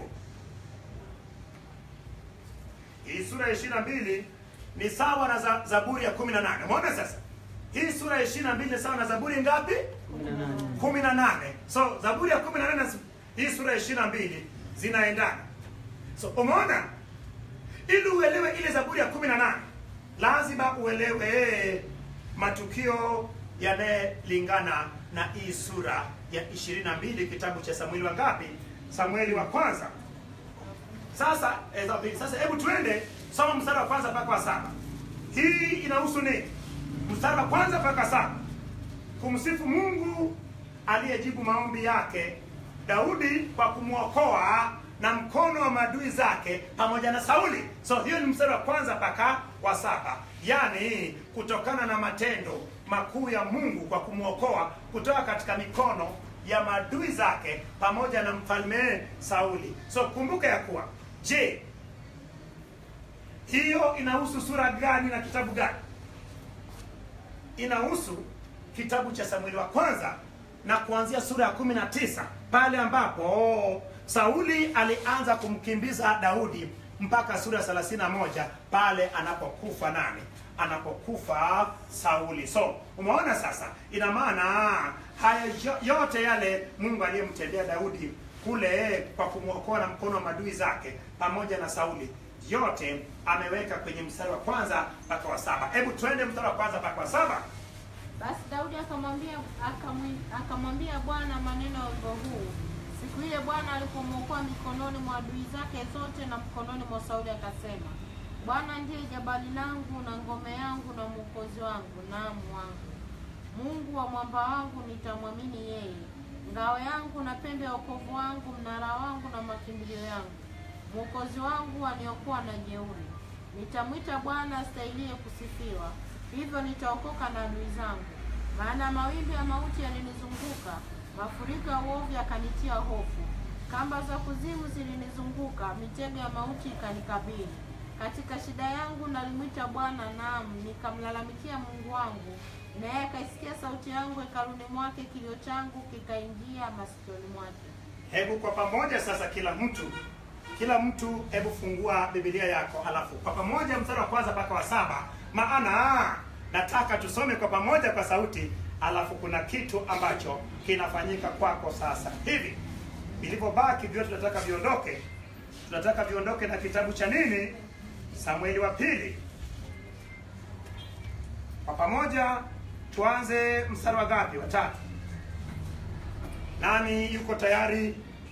hii sura ya ishiri na mbili ni sawa na za, zaburi ya kumi na nane umeona sasa hii sura ya ishiri na mbili ni sawa na zaburi ngapi Kumi na nane. kumi na nane so zaburi ya kumi na nane na hii sura ya ishiri na mbili zinaendana so umeona ili uelewe ile zaburi ya kumi na nane lazima uelewe matukio yanayelingana na hii sura ya ishirini na mbili kitabu cha samueli wa ngapi samueli wa kwanza sasa eh, za pili. sasa hebu tuende soma mstari wa kwanza mpaka wa saba hii inahusu nini mstari wa kwanza mpaka saba kumsifu mungu aliyejibu maombi yake daudi kwa kumwokoa na mkono wa maadui zake pamoja na sauli so hiyo ni mstari wa kwanza mpaka wa saba yaani kutokana na matendo makuu ya mungu kwa kumwokoa kutoka katika mikono ya maadui zake pamoja na mfalme sauli so kumbuka ya kuwa je hiyo inahusu sura gani na kitabu gani inahusu kitabu cha samueli wa kwanza na kuanzia sura ya kumi na tisa pale ambapo sauli alianza kumkimbiza daudi mpaka sura ya thelathini na moja pale anapokufa nani anapokufa sauli so umeona sasa ina maana haya yo- yote yale mungu aliyemtendea daudi kule kwa kumwokoa na mkono wa madui zake pamoja na sauli yote ameweka kwenye mstari wa kwanza mpaka wa saba hebu twende mstari wa kwanza mpaka wa saba Basi Daudi akamwambia akamwi- akamwambia Bwana maneno ya wimbo huu. Siku ile Bwana alipomwokoa mikononi mwa adui zake zote na mkononi mwa Sauli, akasema, Bwana ndiye jabali langu na ngome yangu na mwokozi wangu, naam wangu. Mungu wa mwamba wangu nitamwamini yeye, ngao yangu na pembe ya wokovu wangu, mnara wangu na makimbilio yangu, mwokozi wangu aniokoa na jeuri. Nitamwita Bwana astahiliye kusifiwa, hivyo nitaokoka na adui zangu. Maana mawimbi ya mauti yalinizunguka, mafuriko ya uovu yakanitia hofu. Kamba za kuzimu zilinizunguka, mitego ya mauti ikanikabili. Katika shida yangu nalimwita Bwana, naam, nikamlalamikia Mungu wangu, naye akaisikia sauti yangu hekaluni mwake, kilio changu kikaingia masikioni mwake. hebu kwa pamoja sasa kila mtu kila mtu hebu fungua bibilia yako alafu kwa pamoja mstari wa kwanza mpaka wa saba maana nataka tusome kwa pamoja kwa sauti alafu kuna kitu ambacho kinafanyika kwako sasa hivi vilivyobaki vyote tunataka viondoke tunataka viondoke na kitabu cha nini samueli wa pili kwa pamoja tuanze mstari wa gapi watatu nani yuko tayari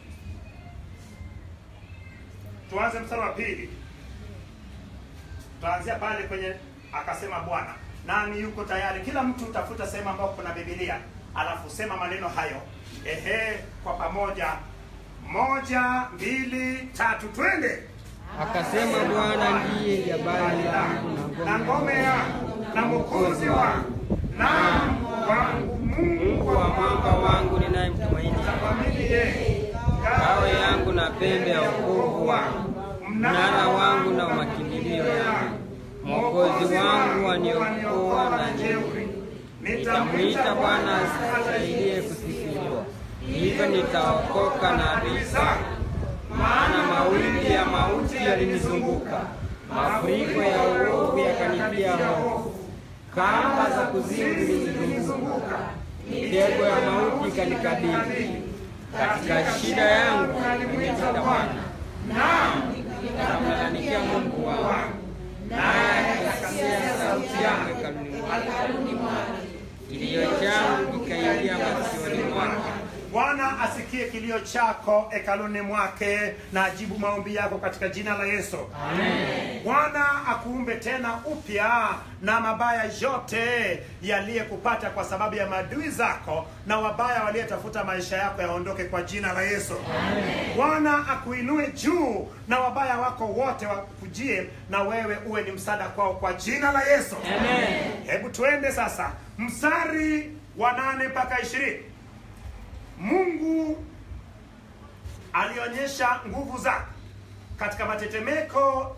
tuanze mstari wa pili tutaanzia pale kwenye akasema bwana nani yuko tayari kila mtu tafuta sehemu ambayo kuna bibilia alafu sema maneno hayo ehe kwa pamoja moja mbili tatu twende Akasema Bwana ndiye jabali langu na ngome yangu na mwokozi wangu na wangu mungu Mungu wa mwamba wangu ninayemtumaini, Tamwamini yeye ngao yangu na pembe ya wokovu wangu, mnara wangu na makimbilio yangu, mwokozi wangu waniokoa na jeuri. Nitamwita Bwana astahiliye kusifiwa, hivyo nitaokoka na adui zangu. Maana mawimbi ya mauti yalinizunguka, mafuriko ya uovu yakanitia hofu. Kamba za kuzimu zilinizunguka, mitego ya mauti ikanikabili. Katika shida yangu nilimwita Bwana, naam, nikamlalamikia Mungu wangu, naye akasikia sauti yangu hekaluni mwake. Kilio changu kikaingia masikioni mwake. bwana asikie kilio chako hekaluni mwake na ajibu maombi yako katika jina la Yesu. Bwana akuumbe tena upya na mabaya yote yaliyekupata kwa sababu ya maadui zako na wabaya waliyetafuta maisha yako yaondoke kwa jina la Yesu. Bwana akuinue juu na wabaya wako wote wakujie na wewe uwe ni msaada kwao kwa jina la Yesu. Hebu tuende sasa mstari wa nane mpaka ishirini. Mungu alionyesha nguvu zake katika matetemeko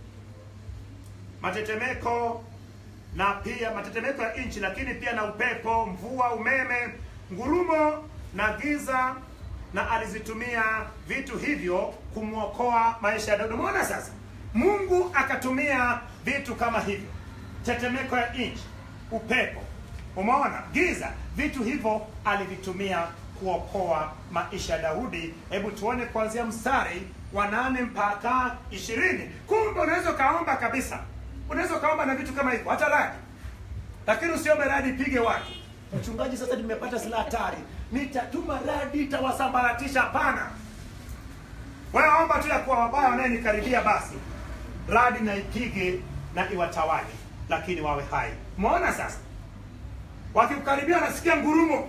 matetemeko na pia matetemeko ya nchi, lakini pia na upepo, mvua, umeme, ngurumo na giza, na alizitumia vitu hivyo kumwokoa maisha ya Daudi. Umeona sasa, Mungu akatumia vitu kama hivyo, tetemeko ya nchi, upepo, umeona, giza, vitu hivyo alivitumia kuokoa maisha ya Daudi. Hebu tuone kuanzia mstari wa nane mpaka ishirini. Kumbe unaweza ukaomba kabisa, unaweza ukaomba na vitu kama hivyo, hata radi, lakini usiombe radi ipige watu. Mchungaji, sasa nimepata silaha hatari, nitatuma radi itawasambaratisha. Hapana, wewe omba tu ya kuwa wabaya wanayenikaribia, basi radi na ipige na iwatawale, lakini wawe hai. Umeona sasa, wakikukaribia wanasikia ngurumo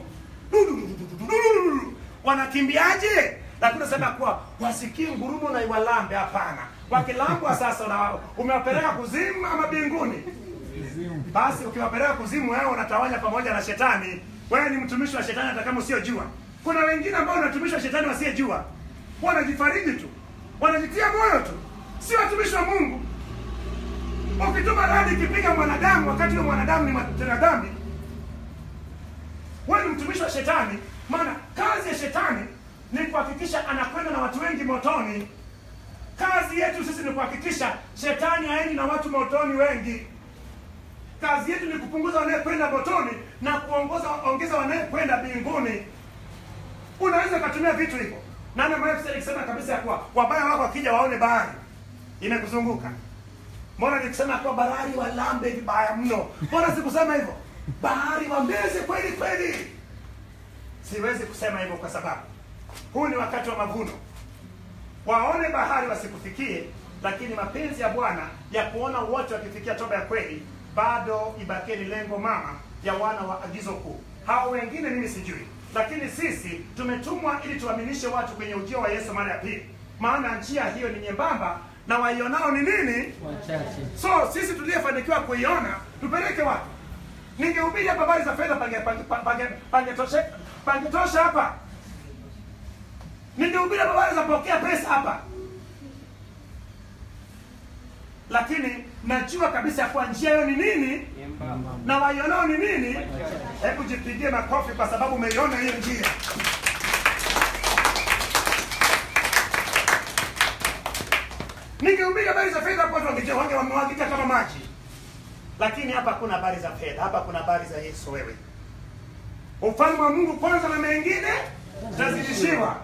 wanakimbiaje? Lakini unasema kuwa wasikie ngurumo na iwalambe. Hapana, wakilambwa sasa una, umewapeleka kuzimu ama mbinguni? Basi ukiwapeleka kuzimu, wewe unatawanya pamoja na shetani. Wewe ni mtumishi wa shetani hata kama usiojua. Kuna wengine ambao ni watumishi wa shetani wasiyejua, wanajifariji tu, wanajitia moyo tu, si watumishi wa Mungu. Ukituma radi ikipiga mwanadamu wakati huyo mwanadamu ni mtenda dhambi, wewe ni mtumishi wa shetani. Maana kazi ya shetani ni kuhakikisha anakwenda na watu wengi motoni. Kazi yetu sisi ni kuhakikisha shetani haendi na watu motoni wengi. Kazi yetu ni kupunguza wanayekwenda motoni na kuongoza ongeza wanayekwenda mbinguni. Unaweza ukatumia vitu hivyo. Nani ambaye kusema kabisa ya kuwa wabaya wako wakija waone bahari imekuzunguka. Mbona nikisema kwa bahari walambe vibaya mno? Mbona sikusema hivyo? Bahari wambeze kweli kweli. Siwezi kusema hivyo kwa sababu huu ni wakati wa mavuno. Waone bahari wasikufikie, lakini mapenzi ya Bwana ya kuona wote wakifikia toba ya kweli bado ibakie ni lengo mama ya wana wa agizo kuu. Hao wengine mimi sijui, lakini sisi tumetumwa ili tuaminishe watu kwenye ujio wa Yesu mara ya pili, maana njia hiyo ni nyembamba na waionao ni nini? wachache. So sisi tuliyefanikiwa kuiona tupeleke wapi? Ningehubiri hapa habari za fedha pange pange pange pangetosha pangetosha hapa. Ningehubiri hapa habari za pokea pesa hapa. Lakini najua kabisa ya kuwa njia hiyo ni nini Nyembamba. na waionao ni nini. Hebu jipigie makofi kwa sababu umeiona hiyo njia. Ningehubiri habari za fedha hapo watu wangejua wange wamewagika kama maji. Lakini hapa hakuna habari za fedha, hapa kuna habari za Yesu wewe. Ufalme wa Mungu kwanza na mengine tazidishiwa.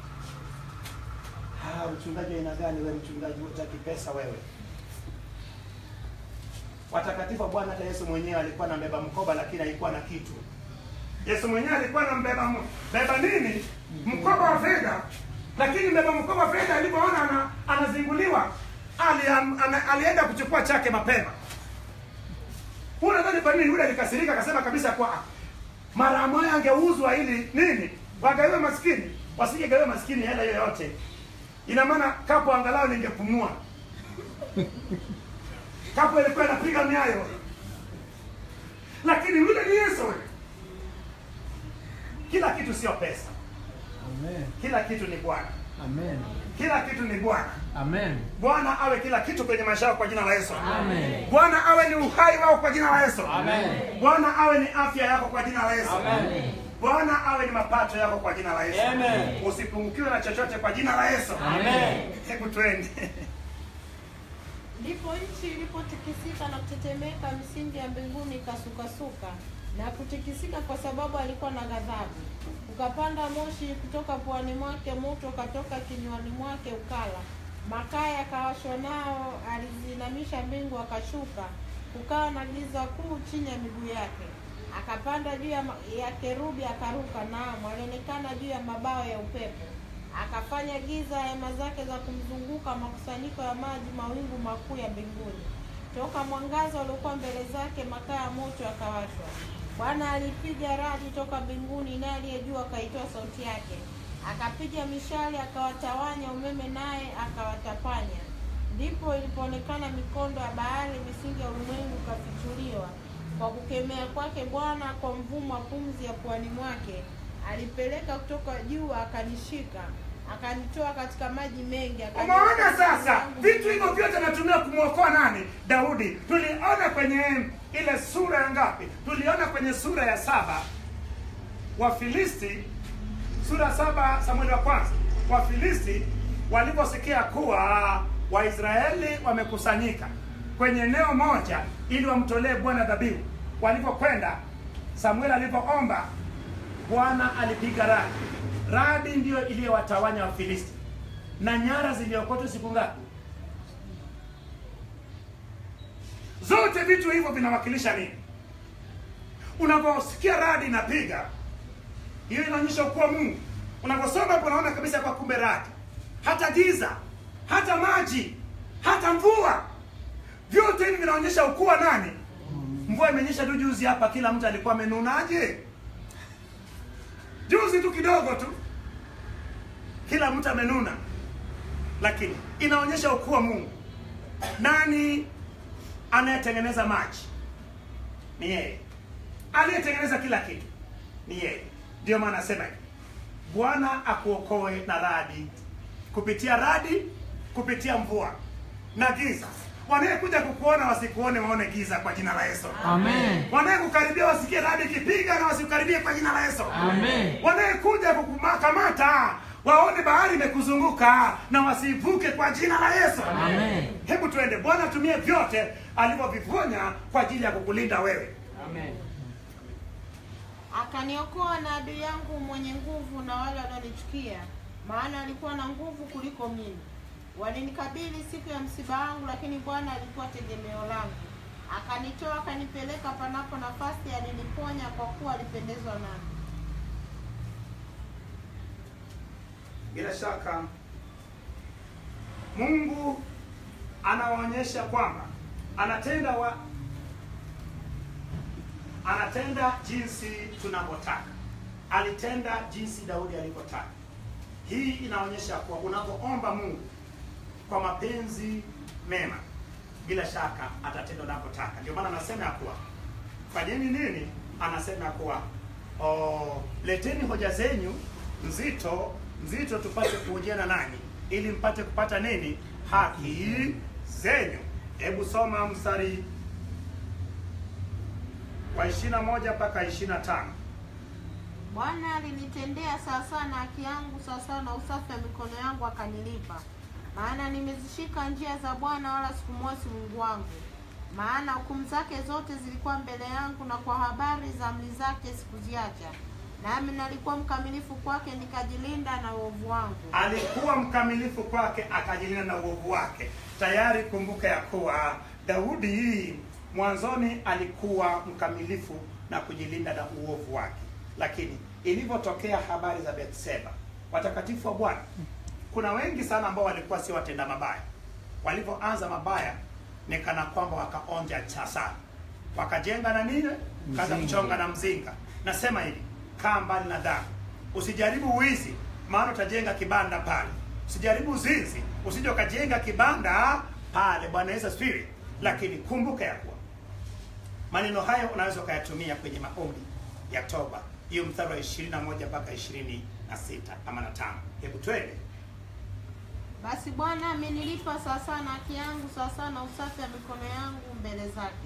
Ah, mchungaji wa aina gani wewe mchungaji hutaki pesa wewe? Watakatifu wa Bwana hata Yesu mwenyewe alikuwa anabeba mkoba lakini haikuwa na kitu. Yesu mwenyewe alikuwa anambeba m- beba nini? Mkoba wa fedha. Lakini mbeba mkoba wa fedha alipoona ana, anazinguliwa ali, ana, alienda kuchukua chake mapema. Huyu nadhani kwa nini yule alikasirika akasema kabisa kwa mara moja angeuzwa ili nini? Wagaiwe maskini, wasingegaiwe maskini hela yoyote. Ina maana kapo angalau ningepumua. Kapo ilikuwa inapiga miayo. Lakini yule ni Yesu. wewe. Kila kitu sio pesa. Amen. Kila kitu ni Bwana. Amen. Kila kitu ni Bwana. Amen. Bwana awe kila kitu kwenye maisha yako kwa jina la Yesu. Amen. Bwana awe ni uhai wako kwa jina la Yesu. Amen. Bwana awe ni afya yako kwa jina la Yesu. Amen. Bwana awe ni mapato yako kwa jina la Yesu. Amen. Usipungukiwe na chochote kwa jina la Yesu. Amen. Hebu twende. Ndipo nchi ilipotikisika na kutetemeka, misingi ya mbinguni ikasukasuka na kutikisika, kwa sababu alikuwa na ghadhabu. Ukapanda moshi kutoka puani mwake, moto ukatoka kinywani mwake ukala. Makaa yakawashwa, nao alizinamisha mbingu, akashuka. Kukawa na giza kuu chini ya miguu yake. Akapanda juu ya, ma- ya kerubi akaruka, naam, alionekana juu ya mabawa ya upepo. Akafanya giza hema zake za kumzunguka, makusanyiko ya maji, mawingu makuu ya mbinguni. Toka mwangaza uliokuwa mbele zake, makaa ya moto yakawashwa. Bwana alipiga radi toka mbinguni, naye aliye juu akaitoa sauti yake. Akapiga mishale, akawatawanya umeme, naye akawatapanya. Ndipo ilipoonekana mikondo ya bahari, misingi ya ulimwengu ukafichuliwa. Kwa kukemea kwake Bwana, kwa mvumo wa pumzi ya puani mwake, alipeleka kutoka juu, akanishika, akanitoa katika maji mengi. akaniweka umeona sasa miguu yangu vitu hivyo vyote anatumia kumwokoa nani daudi tuliona kwenye ile sura ya ngapi tuliona kwenye sura ya saba wafilisti sura ya saba samueli wa kwanza wafilisti waliposikia kuwa waisraeli wamekusanyika kwenye eneo moja ili wamtolee bwana dhabihu walivyokwenda samueli alivyoomba bwana alipiga radi radi ndiyo iliyowatawanya wafilisti na nyara ziliokotwa siku ngapi zote vitu hivyo vinawakilisha nini unaposikia radi inapiga hiyo inaonyesha ukuwa mungu unaposoma hapo unaona kabisa kwa kumbe radi hata giza hata maji hata mvua vyote hivi vinaonyesha ukuwa nani mvua imenyesha tu juzi hapa kila mtu alikuwa amenunaje juzi tu kidogo tu kila mtu amenuna lakini inaonyesha ukuwa mungu nani anayetengeneza maji ni yeye aliyetengeneza kila kitu ni yeye ndio maana anasema hivi bwana akuokoe na radi kupitia radi kupitia mvua na giza wanayekuja kukuona wasikuone waone giza kwa jina la yesu Amen. wanayekukaribia wasikie radi ikipiga na wasikukaribie kwa jina la yesu Amen. wanayekuja kukukamata waone bahari imekuzunguka na wasivuke kwa jina la yesu Amen. hebu tuende bwana atumie vyote alivyoviponya kwa ajili ya kukulinda wewe Amen. Akaniokoa na adui yangu mwenye nguvu na wale walionichukia, maana alikuwa na nguvu kuliko mimi. Walinikabili siku ya msiba wangu, lakini Bwana alikuwa tegemeo langu. Akanitoa akanipeleka panapo nafasi, aliniponya kwa kuwa alipendezwa nami. bila shaka mungu anawaonyesha kwamba anatenda wa anatenda jinsi tunavyotaka alitenda jinsi daudi alivyotaka hii inaonyesha kuwa unapoomba mungu kwa mapenzi mema bila shaka atatenda unavyotaka ndio maana anasema ya kuwa fanyeni nini anasema ya kuwa oh, leteni hoja zenyu nzito nzito tupate kuhojiana nanyi ili mpate kupata nini haki zenyu hebu soma mstari wa ishirina moja mpaka ishirina tano Bwana alinitendea sawasawa na haki yangu, sawasawa na usafi wa mikono yangu akanilipa. Maana nimezishika njia za Bwana, wala sikumwasi Mungu wangu. Maana hukumu zake zote zilikuwa mbele yangu, na kwa habari za amri zake sikuziacha. Nami nalikuwa mkamilifu kwake, nikajilinda na uovu wangu. alikuwa mkamilifu kwake akajilinda na uovu wake tayari kumbuka ya kuwa daudi hii mwanzoni alikuwa mkamilifu na kujilinda na uovu wake lakini ilivyotokea habari za betseba watakatifu wa bwana kuna wengi sana ambao walikuwa si watenda mabaya walivyoanza mabaya ni kana kwamba wakaonja cha sana wakajenga na nini kaza Mzinga. kuchonga na mzinga nasema hivi kaa mbali na dhambi usijaribu uwizi maana utajenga kibanda pale usijaribu uzinzi usije ukajenga kibanda pale bwana yesu asifiwe lakini kumbuka ya kuwa maneno hayo unaweza ukayatumia kwenye maombi ya toba hiyo mstari wa ishirini na moja mpaka ishirini na sita ama na tano hebu twende Basi Bwana amenilipa sawasawa na haki yangu, sawasawa na usafi wa mikono yangu mbele zake.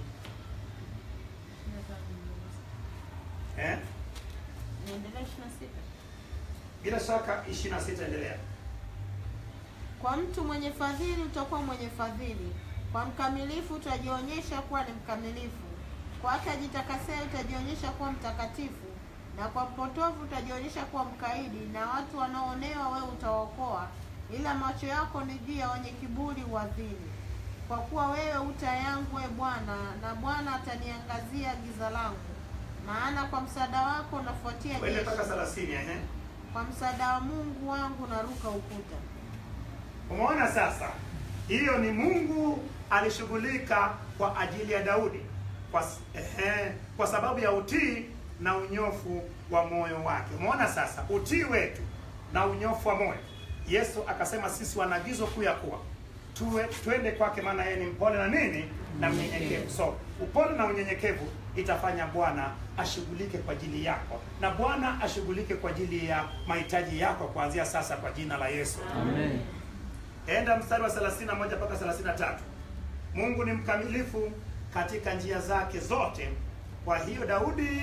eh? Niendelee ishirini na sita. bila shaka ishirini na sita endelea Kwa mtu mwenye fadhili utakuwa mwenye fadhili, kwa mkamilifu utajionyesha kuwa ni mkamilifu, kwake ajitakasaye utajionyesha kuwa mtakatifu, na kwa mpotovu utajionyesha kuwa mkaidi, na watu wanaoonewa wewe utawaokoa, ila macho yako ni juu ya wenye kiburi uadhili. Kwa kuwa wewe uta yangu, e Bwana, na Bwana ataniangazia giza langu. maana kwa msaada wako nafuatia Twende jeshi, mpaka 30 ehe. kwa msaada wa Mungu wangu naruka ukuta. Umeona sasa, hiyo ni Mungu alishughulika kwa ajili ya Daudi kwa, s- ehe, kwa sababu ya utii na unyofu wa moyo wake. Umeona sasa utii wetu na unyofu wa moyo. Yesu akasema sisi wanaagizwa kuu ya kuwa tuwe twende kwake, maana yeye ni mpole na nini na mnyenyekevu. So upole na unyenyekevu itafanya Bwana ashughulike kwa ajili yako, na Bwana ashughulike kwa ajili ya mahitaji yako kuanzia sasa, kwa jina la Yesu. Amen. Enda mstari wa 31 mpaka 33. Mungu ni mkamilifu katika njia zake zote. Kwa hiyo Daudi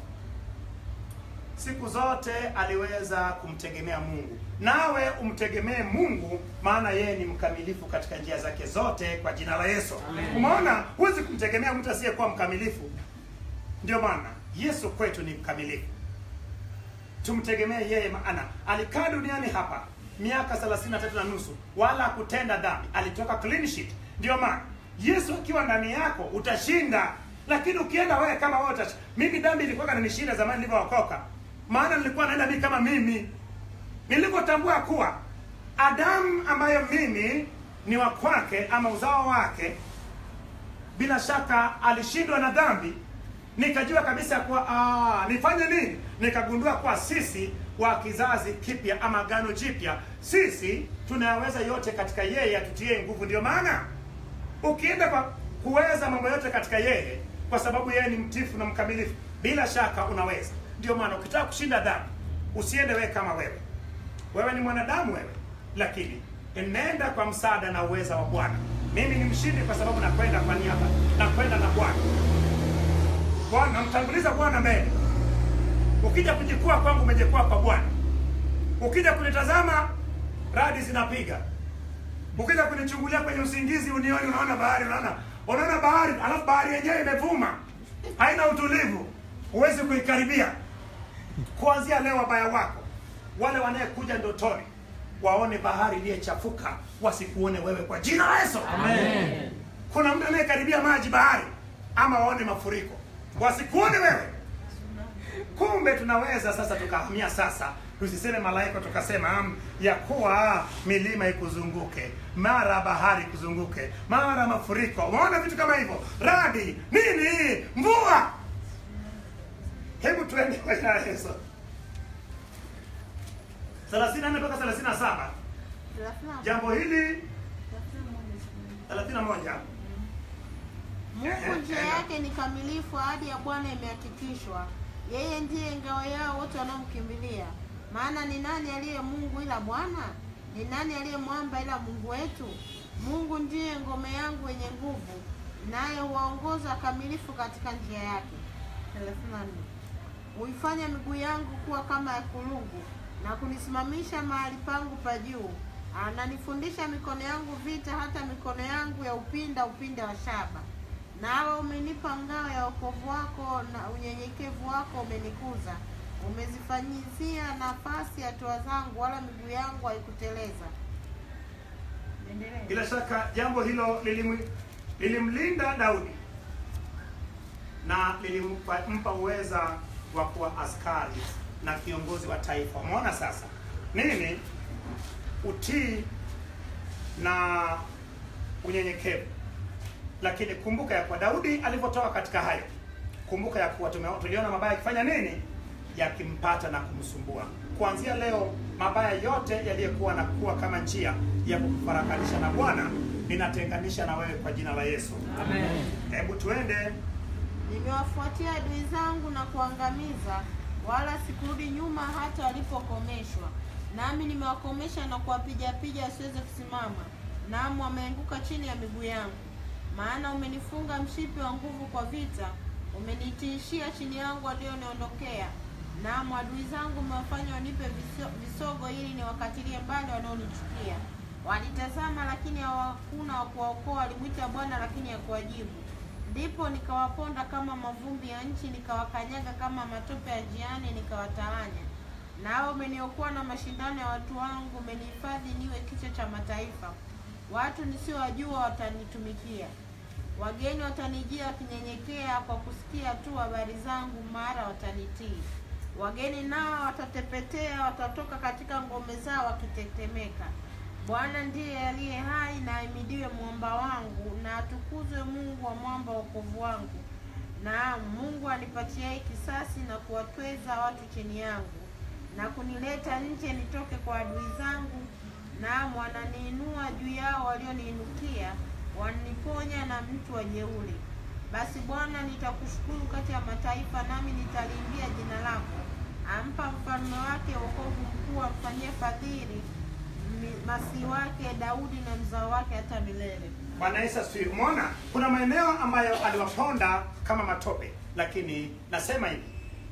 siku zote aliweza kumtegemea Mungu. Nawe umtegemee Mungu, maana yeye ni mkamilifu katika njia zake zote, kwa jina la Yesu. Umeona, huwezi kumtegemea mtu asiyekuwa mkamilifu. Ndio maana Yesu kwetu ni mkamilifu tumtegemee yeye, maana alikaa duniani hapa miaka 33 na nusu, wala hakutenda dhambi, alitoka clean sheet. Ndio maana Yesu akiwa ndani yako utashinda, lakini ukienda wewe kama wewe utash... mimi dhambi ilikuwa inanishinda zamani nilipookoka, maana nilikuwa naenda mimi kama mimi, nilipotambua kuwa Adamu ambayo mimi ni wa kwake ama uzao wake bila shaka alishindwa na dhambi nikajua kabisa kuwa ah, nifanye nini nikagundua kuwa sisi wa kizazi kipya ama gano jipya sisi tunayaweza yote katika yeye atutie nguvu ndio maana ukienda kwa kuweza mambo yote katika yeye kwa sababu yeye ni mtifu na mkamilifu bila shaka unaweza ndio maana ukitaka kushinda dhambi usiende wewe kama wewe wewe ni mwanadamu wewe lakini enenda kwa msaada na uweza wa bwana mimi ni mshindi kwa sababu nakwenda kwa niaba nakwenda na bwana bwana namtanguliza bwana mbele ukija kujikua kwangu umejikua kwa bwana ukija kunitazama radi zinapiga ukija kunichungulia kwenye usingizi unioni unaona bahari unaona unaona bahari alafu bahari yenyewe imevuma haina utulivu huwezi kuikaribia kuanzia leo wabaya wako wale wanayekuja ndotoni waone bahari iliyechafuka wasikuone wewe kwa jina la yesu Amen. kuna mtu anayekaribia maji bahari ama waone mafuriko wasikuone wewe kumbe tunaweza sasa tukahamia sasa tusiseme malaika tukasema um, ya kuwa milima ikuzunguke mara bahari ikuzunguke mara mafuriko umeona vitu kama hivyo radi nini mvua hebu tuende kwa jina la yesu 34 mpaka 37 Thelathini na- jambo hili thelathini na moja. 31 Mungu njia yake ni kamilifu, ahadi ya Bwana imehakikishwa. Yeye ndiye ngao yao wote wanaomkimbilia. Maana ni nani aliye Mungu ila Bwana? Ni nani aliye mwamba ila Mungu wetu? Mungu ndiye ngome yangu yenye nguvu, naye huwaongoza kamilifu katika njia yake. 34. Huifanya miguu yangu kuwa kama ya kulungu na kunisimamisha mahali pangu pa juu. Ananifundisha mikono yangu vita, hata mikono yangu ya upinda upinde wa shaba. Nawe umenipa ngao ya wokovu wako, na unyenyekevu wako umenikuza. Umezifanyizia nafasi hatua zangu, wala miguu yangu haikuteleza. Endelea. bila shaka jambo hilo lilim, lilimlinda daudi na lilimpa mpa uweza wa kuwa askari na kiongozi wa taifa umeona sasa nini utii na unyenyekevu lakini kumbuka ya kuwa daudi alivyotoka katika hayo kumbuka ya kuwa tume- tuliona mabaya yakifanya nini yakimpata na kumsumbua kuanzia leo mabaya yote yaliyokuwa na kuwa kama njia ya kukufarakanisha na bwana ninatenganisha na wewe kwa jina la yesu Amen. hebu tuende Nimewafuatia adui zangu na kuangamiza, wala sikurudi nyuma hata walipokomeshwa. Nami nimewakomesha na kuwapigapiga wasiweze kusimama, naam wameanguka chini ya miguu yangu. Maana umenifunga mshipi wa nguvu kwa vita, umenitiishia chini yangu walioniondokea. Naam adui zangu umewafanya wanipe viso- visogo, ili niwakatilie mbali wanaonichukia. Walitazama lakini hawakuna wa kuwaokoa, walimwita Bwana lakini hakuwajibu. Ndipo nikawaponda kama mavumbi ya nchi, nikawakanyaga kama matope ya njiani, nikawatawanya. Nawe umeniokoa na mashindano ya watu wangu, umenihifadhi niwe kichwa cha mataifa. Watu nisiowajua watanitumikia. Wageni watanijia wakinyenyekea, kwa kusikia tu habari zangu, mara watanitii. Wageni nao watatepetea, watatoka katika ngome zao wakitetemeka. Bwana ndiye aliye hai, na ahimidiwe mwamba wangu, na atukuzwe Mungu wa mwamba wa wokovu wangu. Naam, Mungu anipatiaye kisasi na kuwatweza watu chini yangu, na kunileta nje nitoke kwa adui zangu. Naam, wananiinua juu yao walioniinukia, waniponya na mtu wa jeuri. Basi Bwana, nitakushukuru kati ya mataifa, nami nitaliimbia jina lako. Ampa mfalme wake wokovu mkuu, amfanyie fadhili mi- masihi wake Daudi na mzao wake hata milele. Bwana Yesu asifiwe. Umeona, kuna maeneo ambayo aliwaponda kama matope, lakini nasema hivi,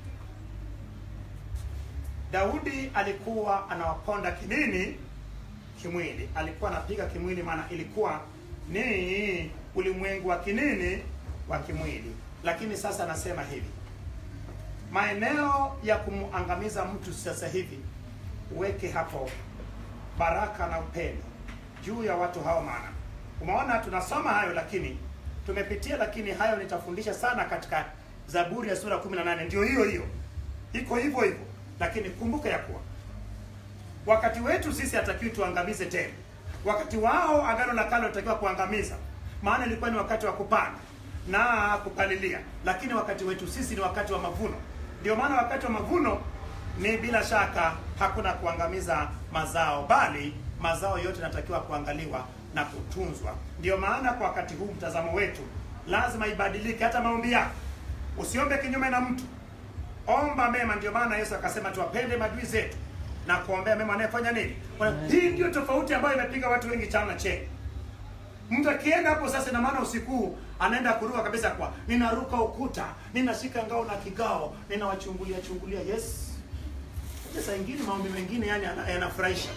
Daudi alikuwa anawaponda kinini? Kimwili, alikuwa anapiga kimwili, maana ilikuwa ni ulimwengu wa kinini, wa kimwili. Lakini sasa anasema hivi, maeneo ya kumwangamiza mtu sasa hivi, uweke hapo baraka na upendo juu ya watu hao. Maana umeona tunasoma hayo, lakini tumepitia, lakini hayo nitafundisha sana katika Zaburi ya sura 18. Ndio hiyo hiyo, iko hivyo hivyo, lakini kumbuka ya kuwa wakati wetu sisi hatakiwi tuangamize tena. Wakati wao agano la kale walitakiwa kuangamiza, maana ilikuwa ni wakati wa kupanda na kupalilia, lakini wakati wetu sisi ni wakati wa mavuno. Ndio maana wakati wa mavuno ni bila shaka hakuna kuangamiza mazao, bali mazao yote yanatakiwa kuangaliwa na kutunzwa. Ndio maana kwa wakati huu mtazamo wetu lazima ibadilike, hata maombi yako. Usiombe kinyume na mtu, omba mema. Ndio maana Yesu akasema tuwapende maadui zetu na kuombea mema anayefanya nini. Kwa- Hii ndio tofauti ambayo imepiga watu wengi chana cheni. Mtu akienda hapo sasa, ina maana usiku huu anaenda kuruka kabisa, kwa ninaruka ukuta, ninashika ngao na kigao, ninawachungulia chungulia. Yes, Hata saa ingine maombi mengine yani yana- yanafurahisha,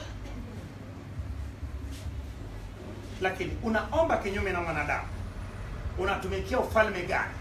lakini unaomba kinyume na mwanadamu, unatumikia ufalme gani?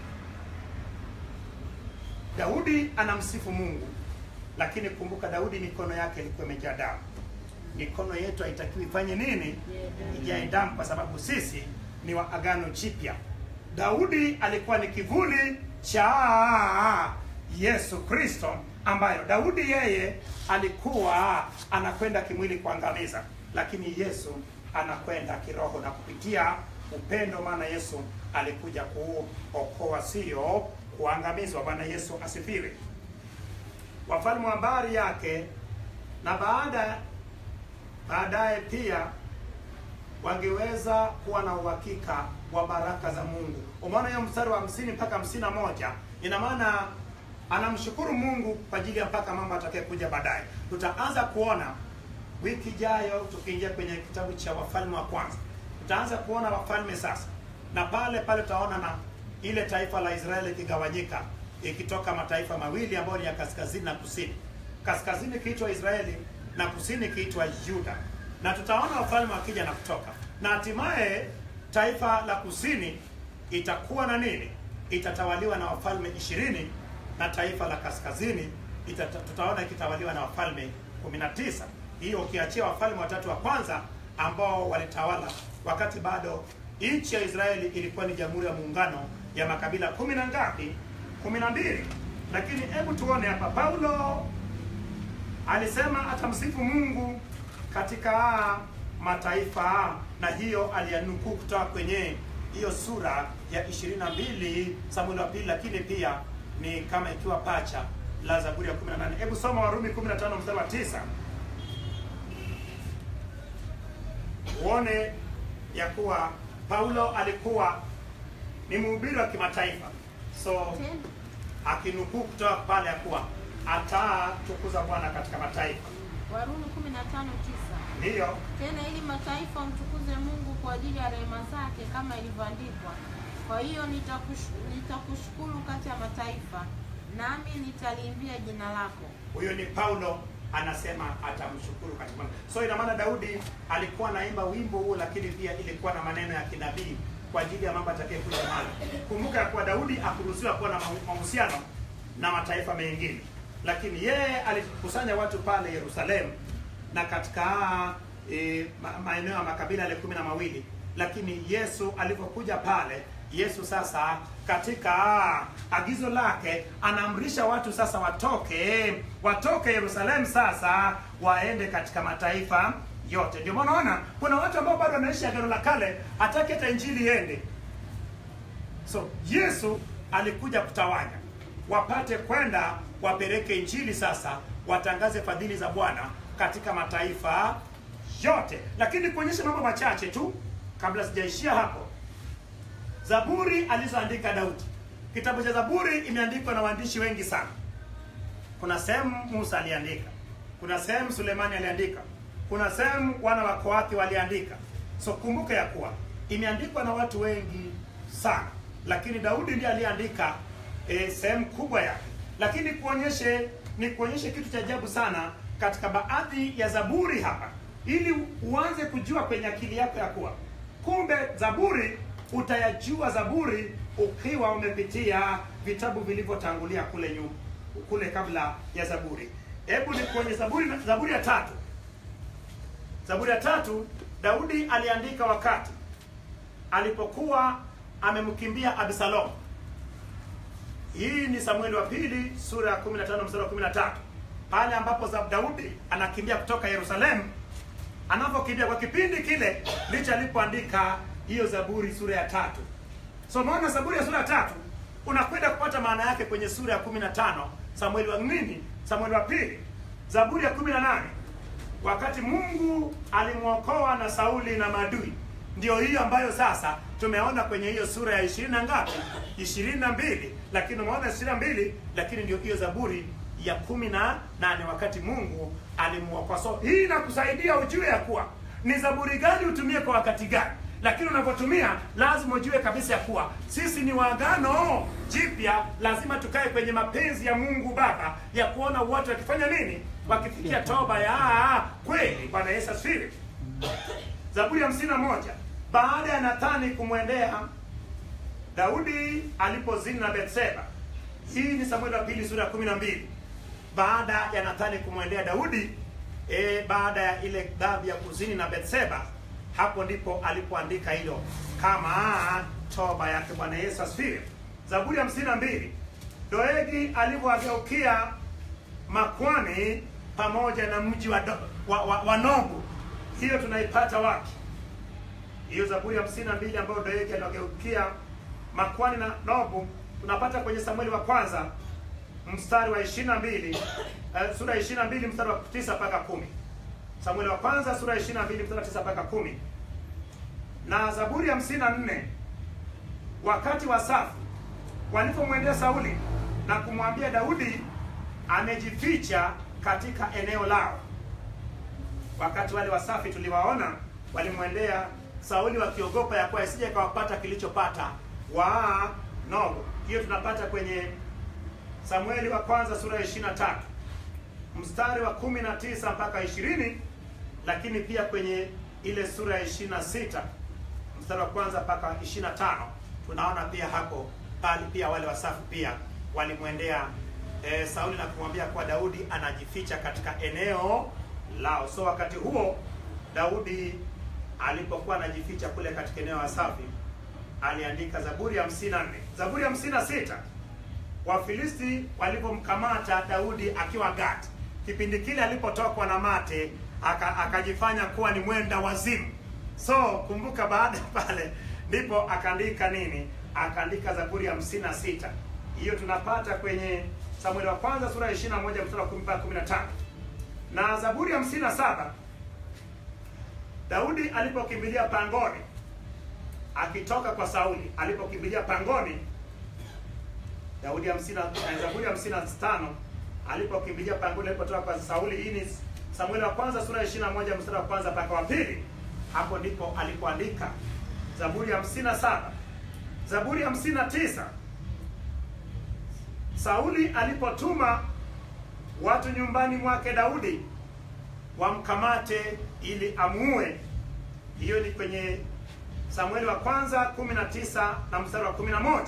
Daudi anamsifu Mungu, lakini kumbuka, Daudi mikono yake ilikuwa imejaa damu. Mikono yetu haitakiwi ifanye nini? Ijae damu, kwa sababu sisi ni wa agano jipya. Daudi alikuwa ni kivuli cha Yesu Kristo, ambayo Daudi yeye alikuwa anakwenda kimwili kuangamiza, lakini Yesu anakwenda kiroho na kupitia upendo, maana Yesu alikuja kuokoa, sio kuangamizwa. Bwana Yesu asifiwe. Wafalme wa habari yake na baada baadaye pia wangeweza kuwa na uhakika wa baraka za Mungu. Umeona hiyo mstari wa hamsini mpaka hamsini na moja ina maana anamshukuru Mungu kwa ajili ya mpaka mambo atakayokuja baadaye. Tutaanza kuona wiki ijayo tukiingia kwenye kitabu cha Wafalme wa kwanza, tutaanza kuona wafalme sasa, na pale pale tutaona na ile taifa la Israeli ikigawanyika ikitoka mataifa mawili ambayo ni ya kaskazini na kusini. Kaskazini ikiitwa Israeli na kusini ikiitwa Yuda, na tutaona wafalme wakija na kutoka, na hatimaye taifa la kusini itakuwa na nini? Itatawaliwa na wafalme ishirini na taifa la kaskazini itata, tutaona ikitawaliwa na wafalme 19. Hiyo ukiachia wafalme watatu wa kwanza ambao walitawala wakati bado nchi ya Israeli ilikuwa ni jamhuri ya muungano ya makabila kumi na ngapi? kumi na mbili. Lakini hebu tuone hapa, Paulo alisema atamsifu Mungu katika mataifa, na hiyo aliyanukuu kutoka kwenye hiyo sura ya 22 Samueli wa pili, lakini pia ni kama ikiwa pacha la Zaburi ya 18. Hebu soma Warumi 15 mstari wa 9 uone ya kuwa Paulo alikuwa ni mhubiri wa kimataifa, so Tena akinukuu kutoka pale ya kuwa atatukuza Bwana katika mataifa. Warumi 15:9 Ndiyo, tena ili mataifa wamtukuze Mungu kwa ajili ya rehema zake kama ilivyoandikwa. Kwa hiyo nitakush- nitakushukuru kati ya mataifa, nami nitaliimbia jina lako. huyo ni Paulo anasema atamshukuru katika mambo. So ina maana Daudi alikuwa anaimba wimbo huo, lakini pia ilikuwa na maneno ya kinabii kwa ajili ya mambo atakayokuja mali. Kumbuka ya kuwa Daudi hakuruhusiwa kuwa na mahu- mahusiano na mataifa mengine, lakini yeye alikusanya watu pale Yerusalemu na katika e, ma, maeneo ya makabila yale kumi na mawili lakini Yesu alipokuja pale Yesu sasa katika agizo lake anaamrisha watu sasa watoke watoke Yerusalemu sasa waende katika mataifa yote. Ndio maana unaona kuna watu ambao bado wanaishi agano la kale, hataki hata injili iende. So Yesu alikuja kutawanya, wapate kwenda wapeleke injili sasa, watangaze fadhili za Bwana katika mataifa yote. Lakini kuonyesha mambo machache tu kabla sijaishia hapo, Zaburi alizoandika Daudi. Kitabu cha Zaburi imeandikwa na waandishi wengi sana. Kuna sehemu Musa aliandika, kuna sehemu Sulemani aliandika, kuna sehemu wana wa Kohathi waliandika. So kumbuka ya kuwa imeandikwa na watu wengi sana, lakini Daudi ndiye aliandika e, sehemu kubwa yake. Lakini kuonyeshe ni kuonyeshe kitu cha ajabu sana katika baadhi ya Zaburi hapa, ili uanze kujua kwenye akili yako ya kuwa kumbe Zaburi utayajua Zaburi ukiwa umepitia vitabu vilivyotangulia kule nyuma kule kabla ya Zaburi. Hebu ni kwenye Zaburi Zaburi ya tatu. Zaburi ya tatu Daudi aliandika wakati alipokuwa amemkimbia Absalom. Hii ni Samueli wa pili sura ya 15 mstari wa 13. Pale ambapo za- Daudi anakimbia kutoka Yerusalemu anapokimbia kwa kipindi kile licha alipoandika hiyo Zaburi sura ya tatu. So maana Zaburi ya sura ya tatu unakwenda kupata maana yake kwenye sura ya 15 Samueli wa nini? Samueli wa pili. Zaburi ya 18 wakati Mungu alimwokoa na Sauli na maadui. Ndio hiyo ambayo sasa tumeona kwenye hiyo sura ya ishirini na ngapi? ishirini na mbili. Lakini umeona ishirini na mbili, lakini ndio hiyo Zaburi ya kumi na nane wakati Mungu alimwokoa. So hii inakusaidia ujue ya kuwa ni zaburi gani utumie kwa wakati gani, lakini unapotumia lazima ujue kabisa ya kuwa sisi ni waagano jipya, lazima tukae kwenye mapenzi ya Mungu Baba ya kuona watu wakifanya nini, wakifikia toba ya kweli. Bwana Yesu asifiwe. Zaburi ya hamsini na moja baada ya Nathani kumwendea Daudi alipozini na Bethseba. Hii ni Samueli wa pili sura ya kumi na mbili baada ya Nathani kumwendea Daudi e, baada ya ile dhambi ya kuzini na Bethseba, hapo ndipo alipoandika hilo kama toba yake. Bwana Yesu asifiwe. Zaburi ya hamsini na mbili Doegi alivyowageukia makwani pamoja na mji wa, do, wa, wa, wa Nobu. Hiyo tunaipata wapi? Hiyo Zaburi ya hamsini na mbili ambayo Doegi aliwageukia makwani na Nobu tunapata kwenye Samueli wa kwanza mstari wa 22 uh, sura ya 22 mstari wa 9 mpaka 10. Samueli wa kwanza sura ya 22 mstari wa 9 mpaka 10. Na Zaburi ya 54 wakati wa safu walipomwendea Sauli na kumwambia Daudi amejificha katika eneo lao. Wakati wale wasafi tuliwaona walimwendea Sauli wakiogopa ya kuwa isije kawapata kilichopata wa Nobu. Hiyo tunapata kwenye Samueli wa kwanza sura ya 23 mstari wa 19 mpaka 20, lakini pia kwenye ile sura ya 26 mstari wa kwanza mpaka 25 tunaona pia hapo pale pia wale wasafi pia walimwendea e, Sauli na kumwambia kuwa Daudi anajificha katika eneo lao. So wakati huo Daudi alipokuwa anajificha kule katika eneo la Safi aliandika Zaburi ya 54. Zaburi ya 56 Wafilisti walipomkamata Daudi akiwa Gati, kipindi kile alipotokwa na mate aka, akajifanya kuwa ni mwenda wazimu. So kumbuka, baada ya pale ndipo akaandika nini? Akaandika Zaburi ya 56. Hiyo tunapata kwenye Samueli wa kwanza sura ya 21 mstari wa 10 mpaka 15. Na Zaburi ya 57 Daudi alipokimbilia pangoni akitoka kwa Sauli, alipokimbilia pangoni Daudi hamsini na Zaburi hamsini na tano alipokimbilia pangoni alipotoka kwa Sauli. Hii ni Samueli wa kwanza sura ya 21 mstari wa kwanza mpaka wa pili. Hapo ndipo alipoandika Zaburi hamsini na saba Zaburi hamsini na tisa Sauli alipotuma watu nyumbani mwake Daudi wamkamate ili amuue. Hiyo ni kwenye Samueli wa kwanza 19 na mstari wa 11.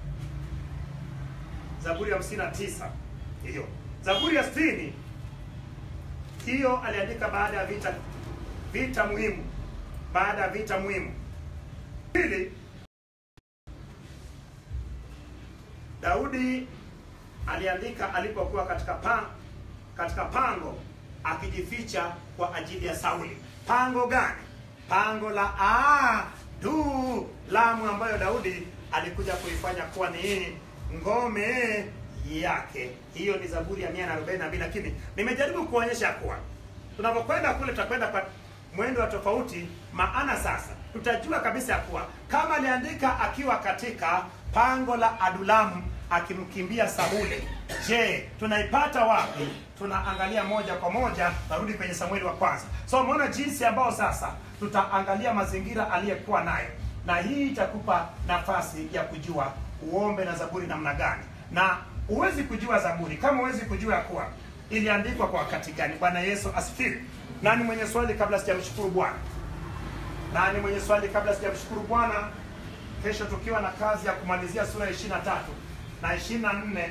Zaburi ya 59 hiyo. Zaburi ya 60 hiyo aliandika baada ya vita vita muhimu, baada ya vita muhimu. Pili, Daudi aliandika alipokuwa katika pa, katika pango akijificha kwa ajili ya Sauli. Pango gani? Pango la Adulamu ambayo Daudi alikuja kuifanya kuwa ni ngome yake. Hiyo ni Zaburi ya 142, lakini nimejaribu kuonyesha kuwa tunapokwenda kule tutakwenda kwa mwendo wa tofauti, maana sasa tutajua kabisa ya kuwa kama aliandika akiwa katika pango la Adulamu akimkimbia Sauli. Je, tunaipata wapi? Tunaangalia moja kwa moja, narudi kwenye Samueli wa kwanza. So umeona jinsi ambao sasa tutaangalia mazingira aliyekuwa nayo, na hii itakupa nafasi ya kujua uombe na Zaburi namna gani, na huwezi kujua Zaburi kama huwezi kujua ya kuwa iliandikwa kwa wakati gani. Bwana Yesu asifiwe. Nani mwenye swali kabla sijamshukuru Bwana? Nani mwenye swali kabla sijamshukuru Bwana? Kesho tukiwa na kazi ya kumalizia sura ya 23 na 24,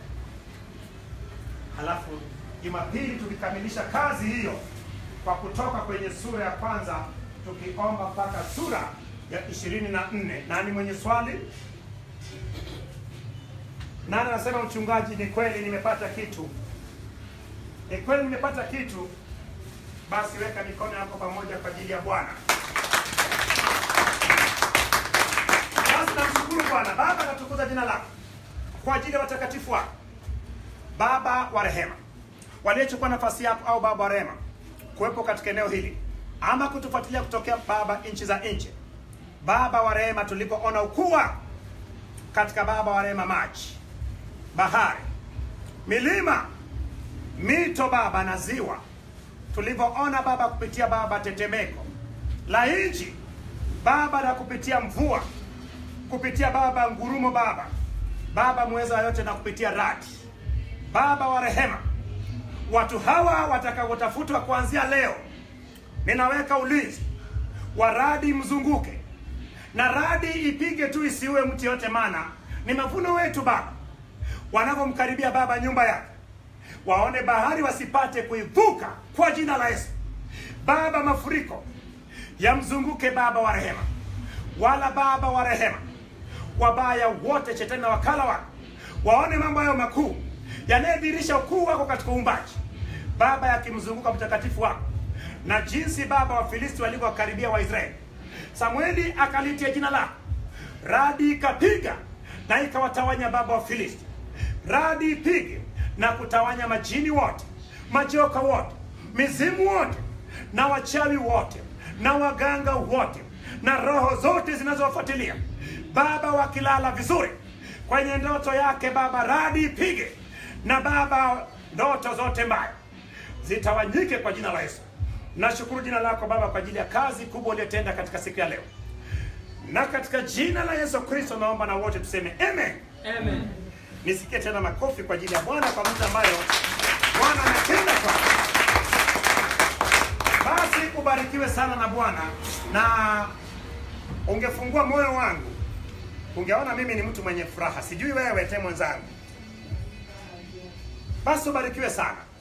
halafu Jumapili tukikamilisha kazi hiyo kwa kutoka kwenye sura ya kwanza tukiomba mpaka sura ya 24. Nani mwenye swali? Nani anasema mchungaji, ni kweli nimepata kitu? Ni kweli nimepata kitu? Basi weka mikono yako pamoja kwa ajili ya Bwana. Basi namshukuru Bwana. Baba, natukuza jina lako kwa ajili ya watakatifu wako, Baba wa rehema, waliochukua nafasi yako au Baba wa rehema kuwepo katika eneo hili ama kutufuatilia kutokea Baba nchi za nje. Baba wa rehema, tulipoona ukuu wako katika Baba wa rehema, maji, bahari, milima, mito Baba na ziwa, tulivyoona Baba kupitia Baba tetemeko la nchi Baba na kupitia mvua, kupitia Baba ngurumo Baba, Baba mweza yote na kupitia radi, Baba wa rehema, watu hawa watakaotafutwa kuanzia leo, ninaweka ulinzi wa radi mzunguke, na radi ipige tu isiue mtu yote, maana ni mavuno wetu Baba. Wanavyomkaribia Baba nyumba yake, waone bahari wasipate kuivuka kwa jina la Yesu. Baba, mafuriko yamzunguke Baba wa rehema, wala Baba wa rehema, wabaya wote, shetani na wakala wako waone mambo hayo makuu yanayedhihirisha ukuu wako katika uumbaji Baba, yakimzunguka mtakatifu wako, na jinsi Baba Wafilisti walivyokaribia Waisraeli. Samueli akalitia jina lako, radi ikapiga na ikawatawanya Baba Wafilisti. Radi ipige na kutawanya majini wote, majoka wote, mizimu wote, na wachawi wote, na waganga wote, na roho zote zinazowafuatilia Baba, wakilala vizuri kwenye ndoto yake Baba, radi ipige na Baba, ndoto zote mbaya zitawanyike kwa jina la Yesu. Nashukuru jina lako Baba kwa ajili ya kazi kubwa uliyotenda katika siku ya leo, na katika jina la Yesu Kristo naomba na wote tuseme amen. Amen. Nisikie tena makofi kwa ajili ya Bwana kwa mtu ambayo Bwana ametenda kwa. Basi ubarikiwe sana na Bwana, na ungefungua moyo wangu ungeona mimi ni mtu mwenye furaha. Sijui wewe te mwenzangu. Basi ubarikiwe sana.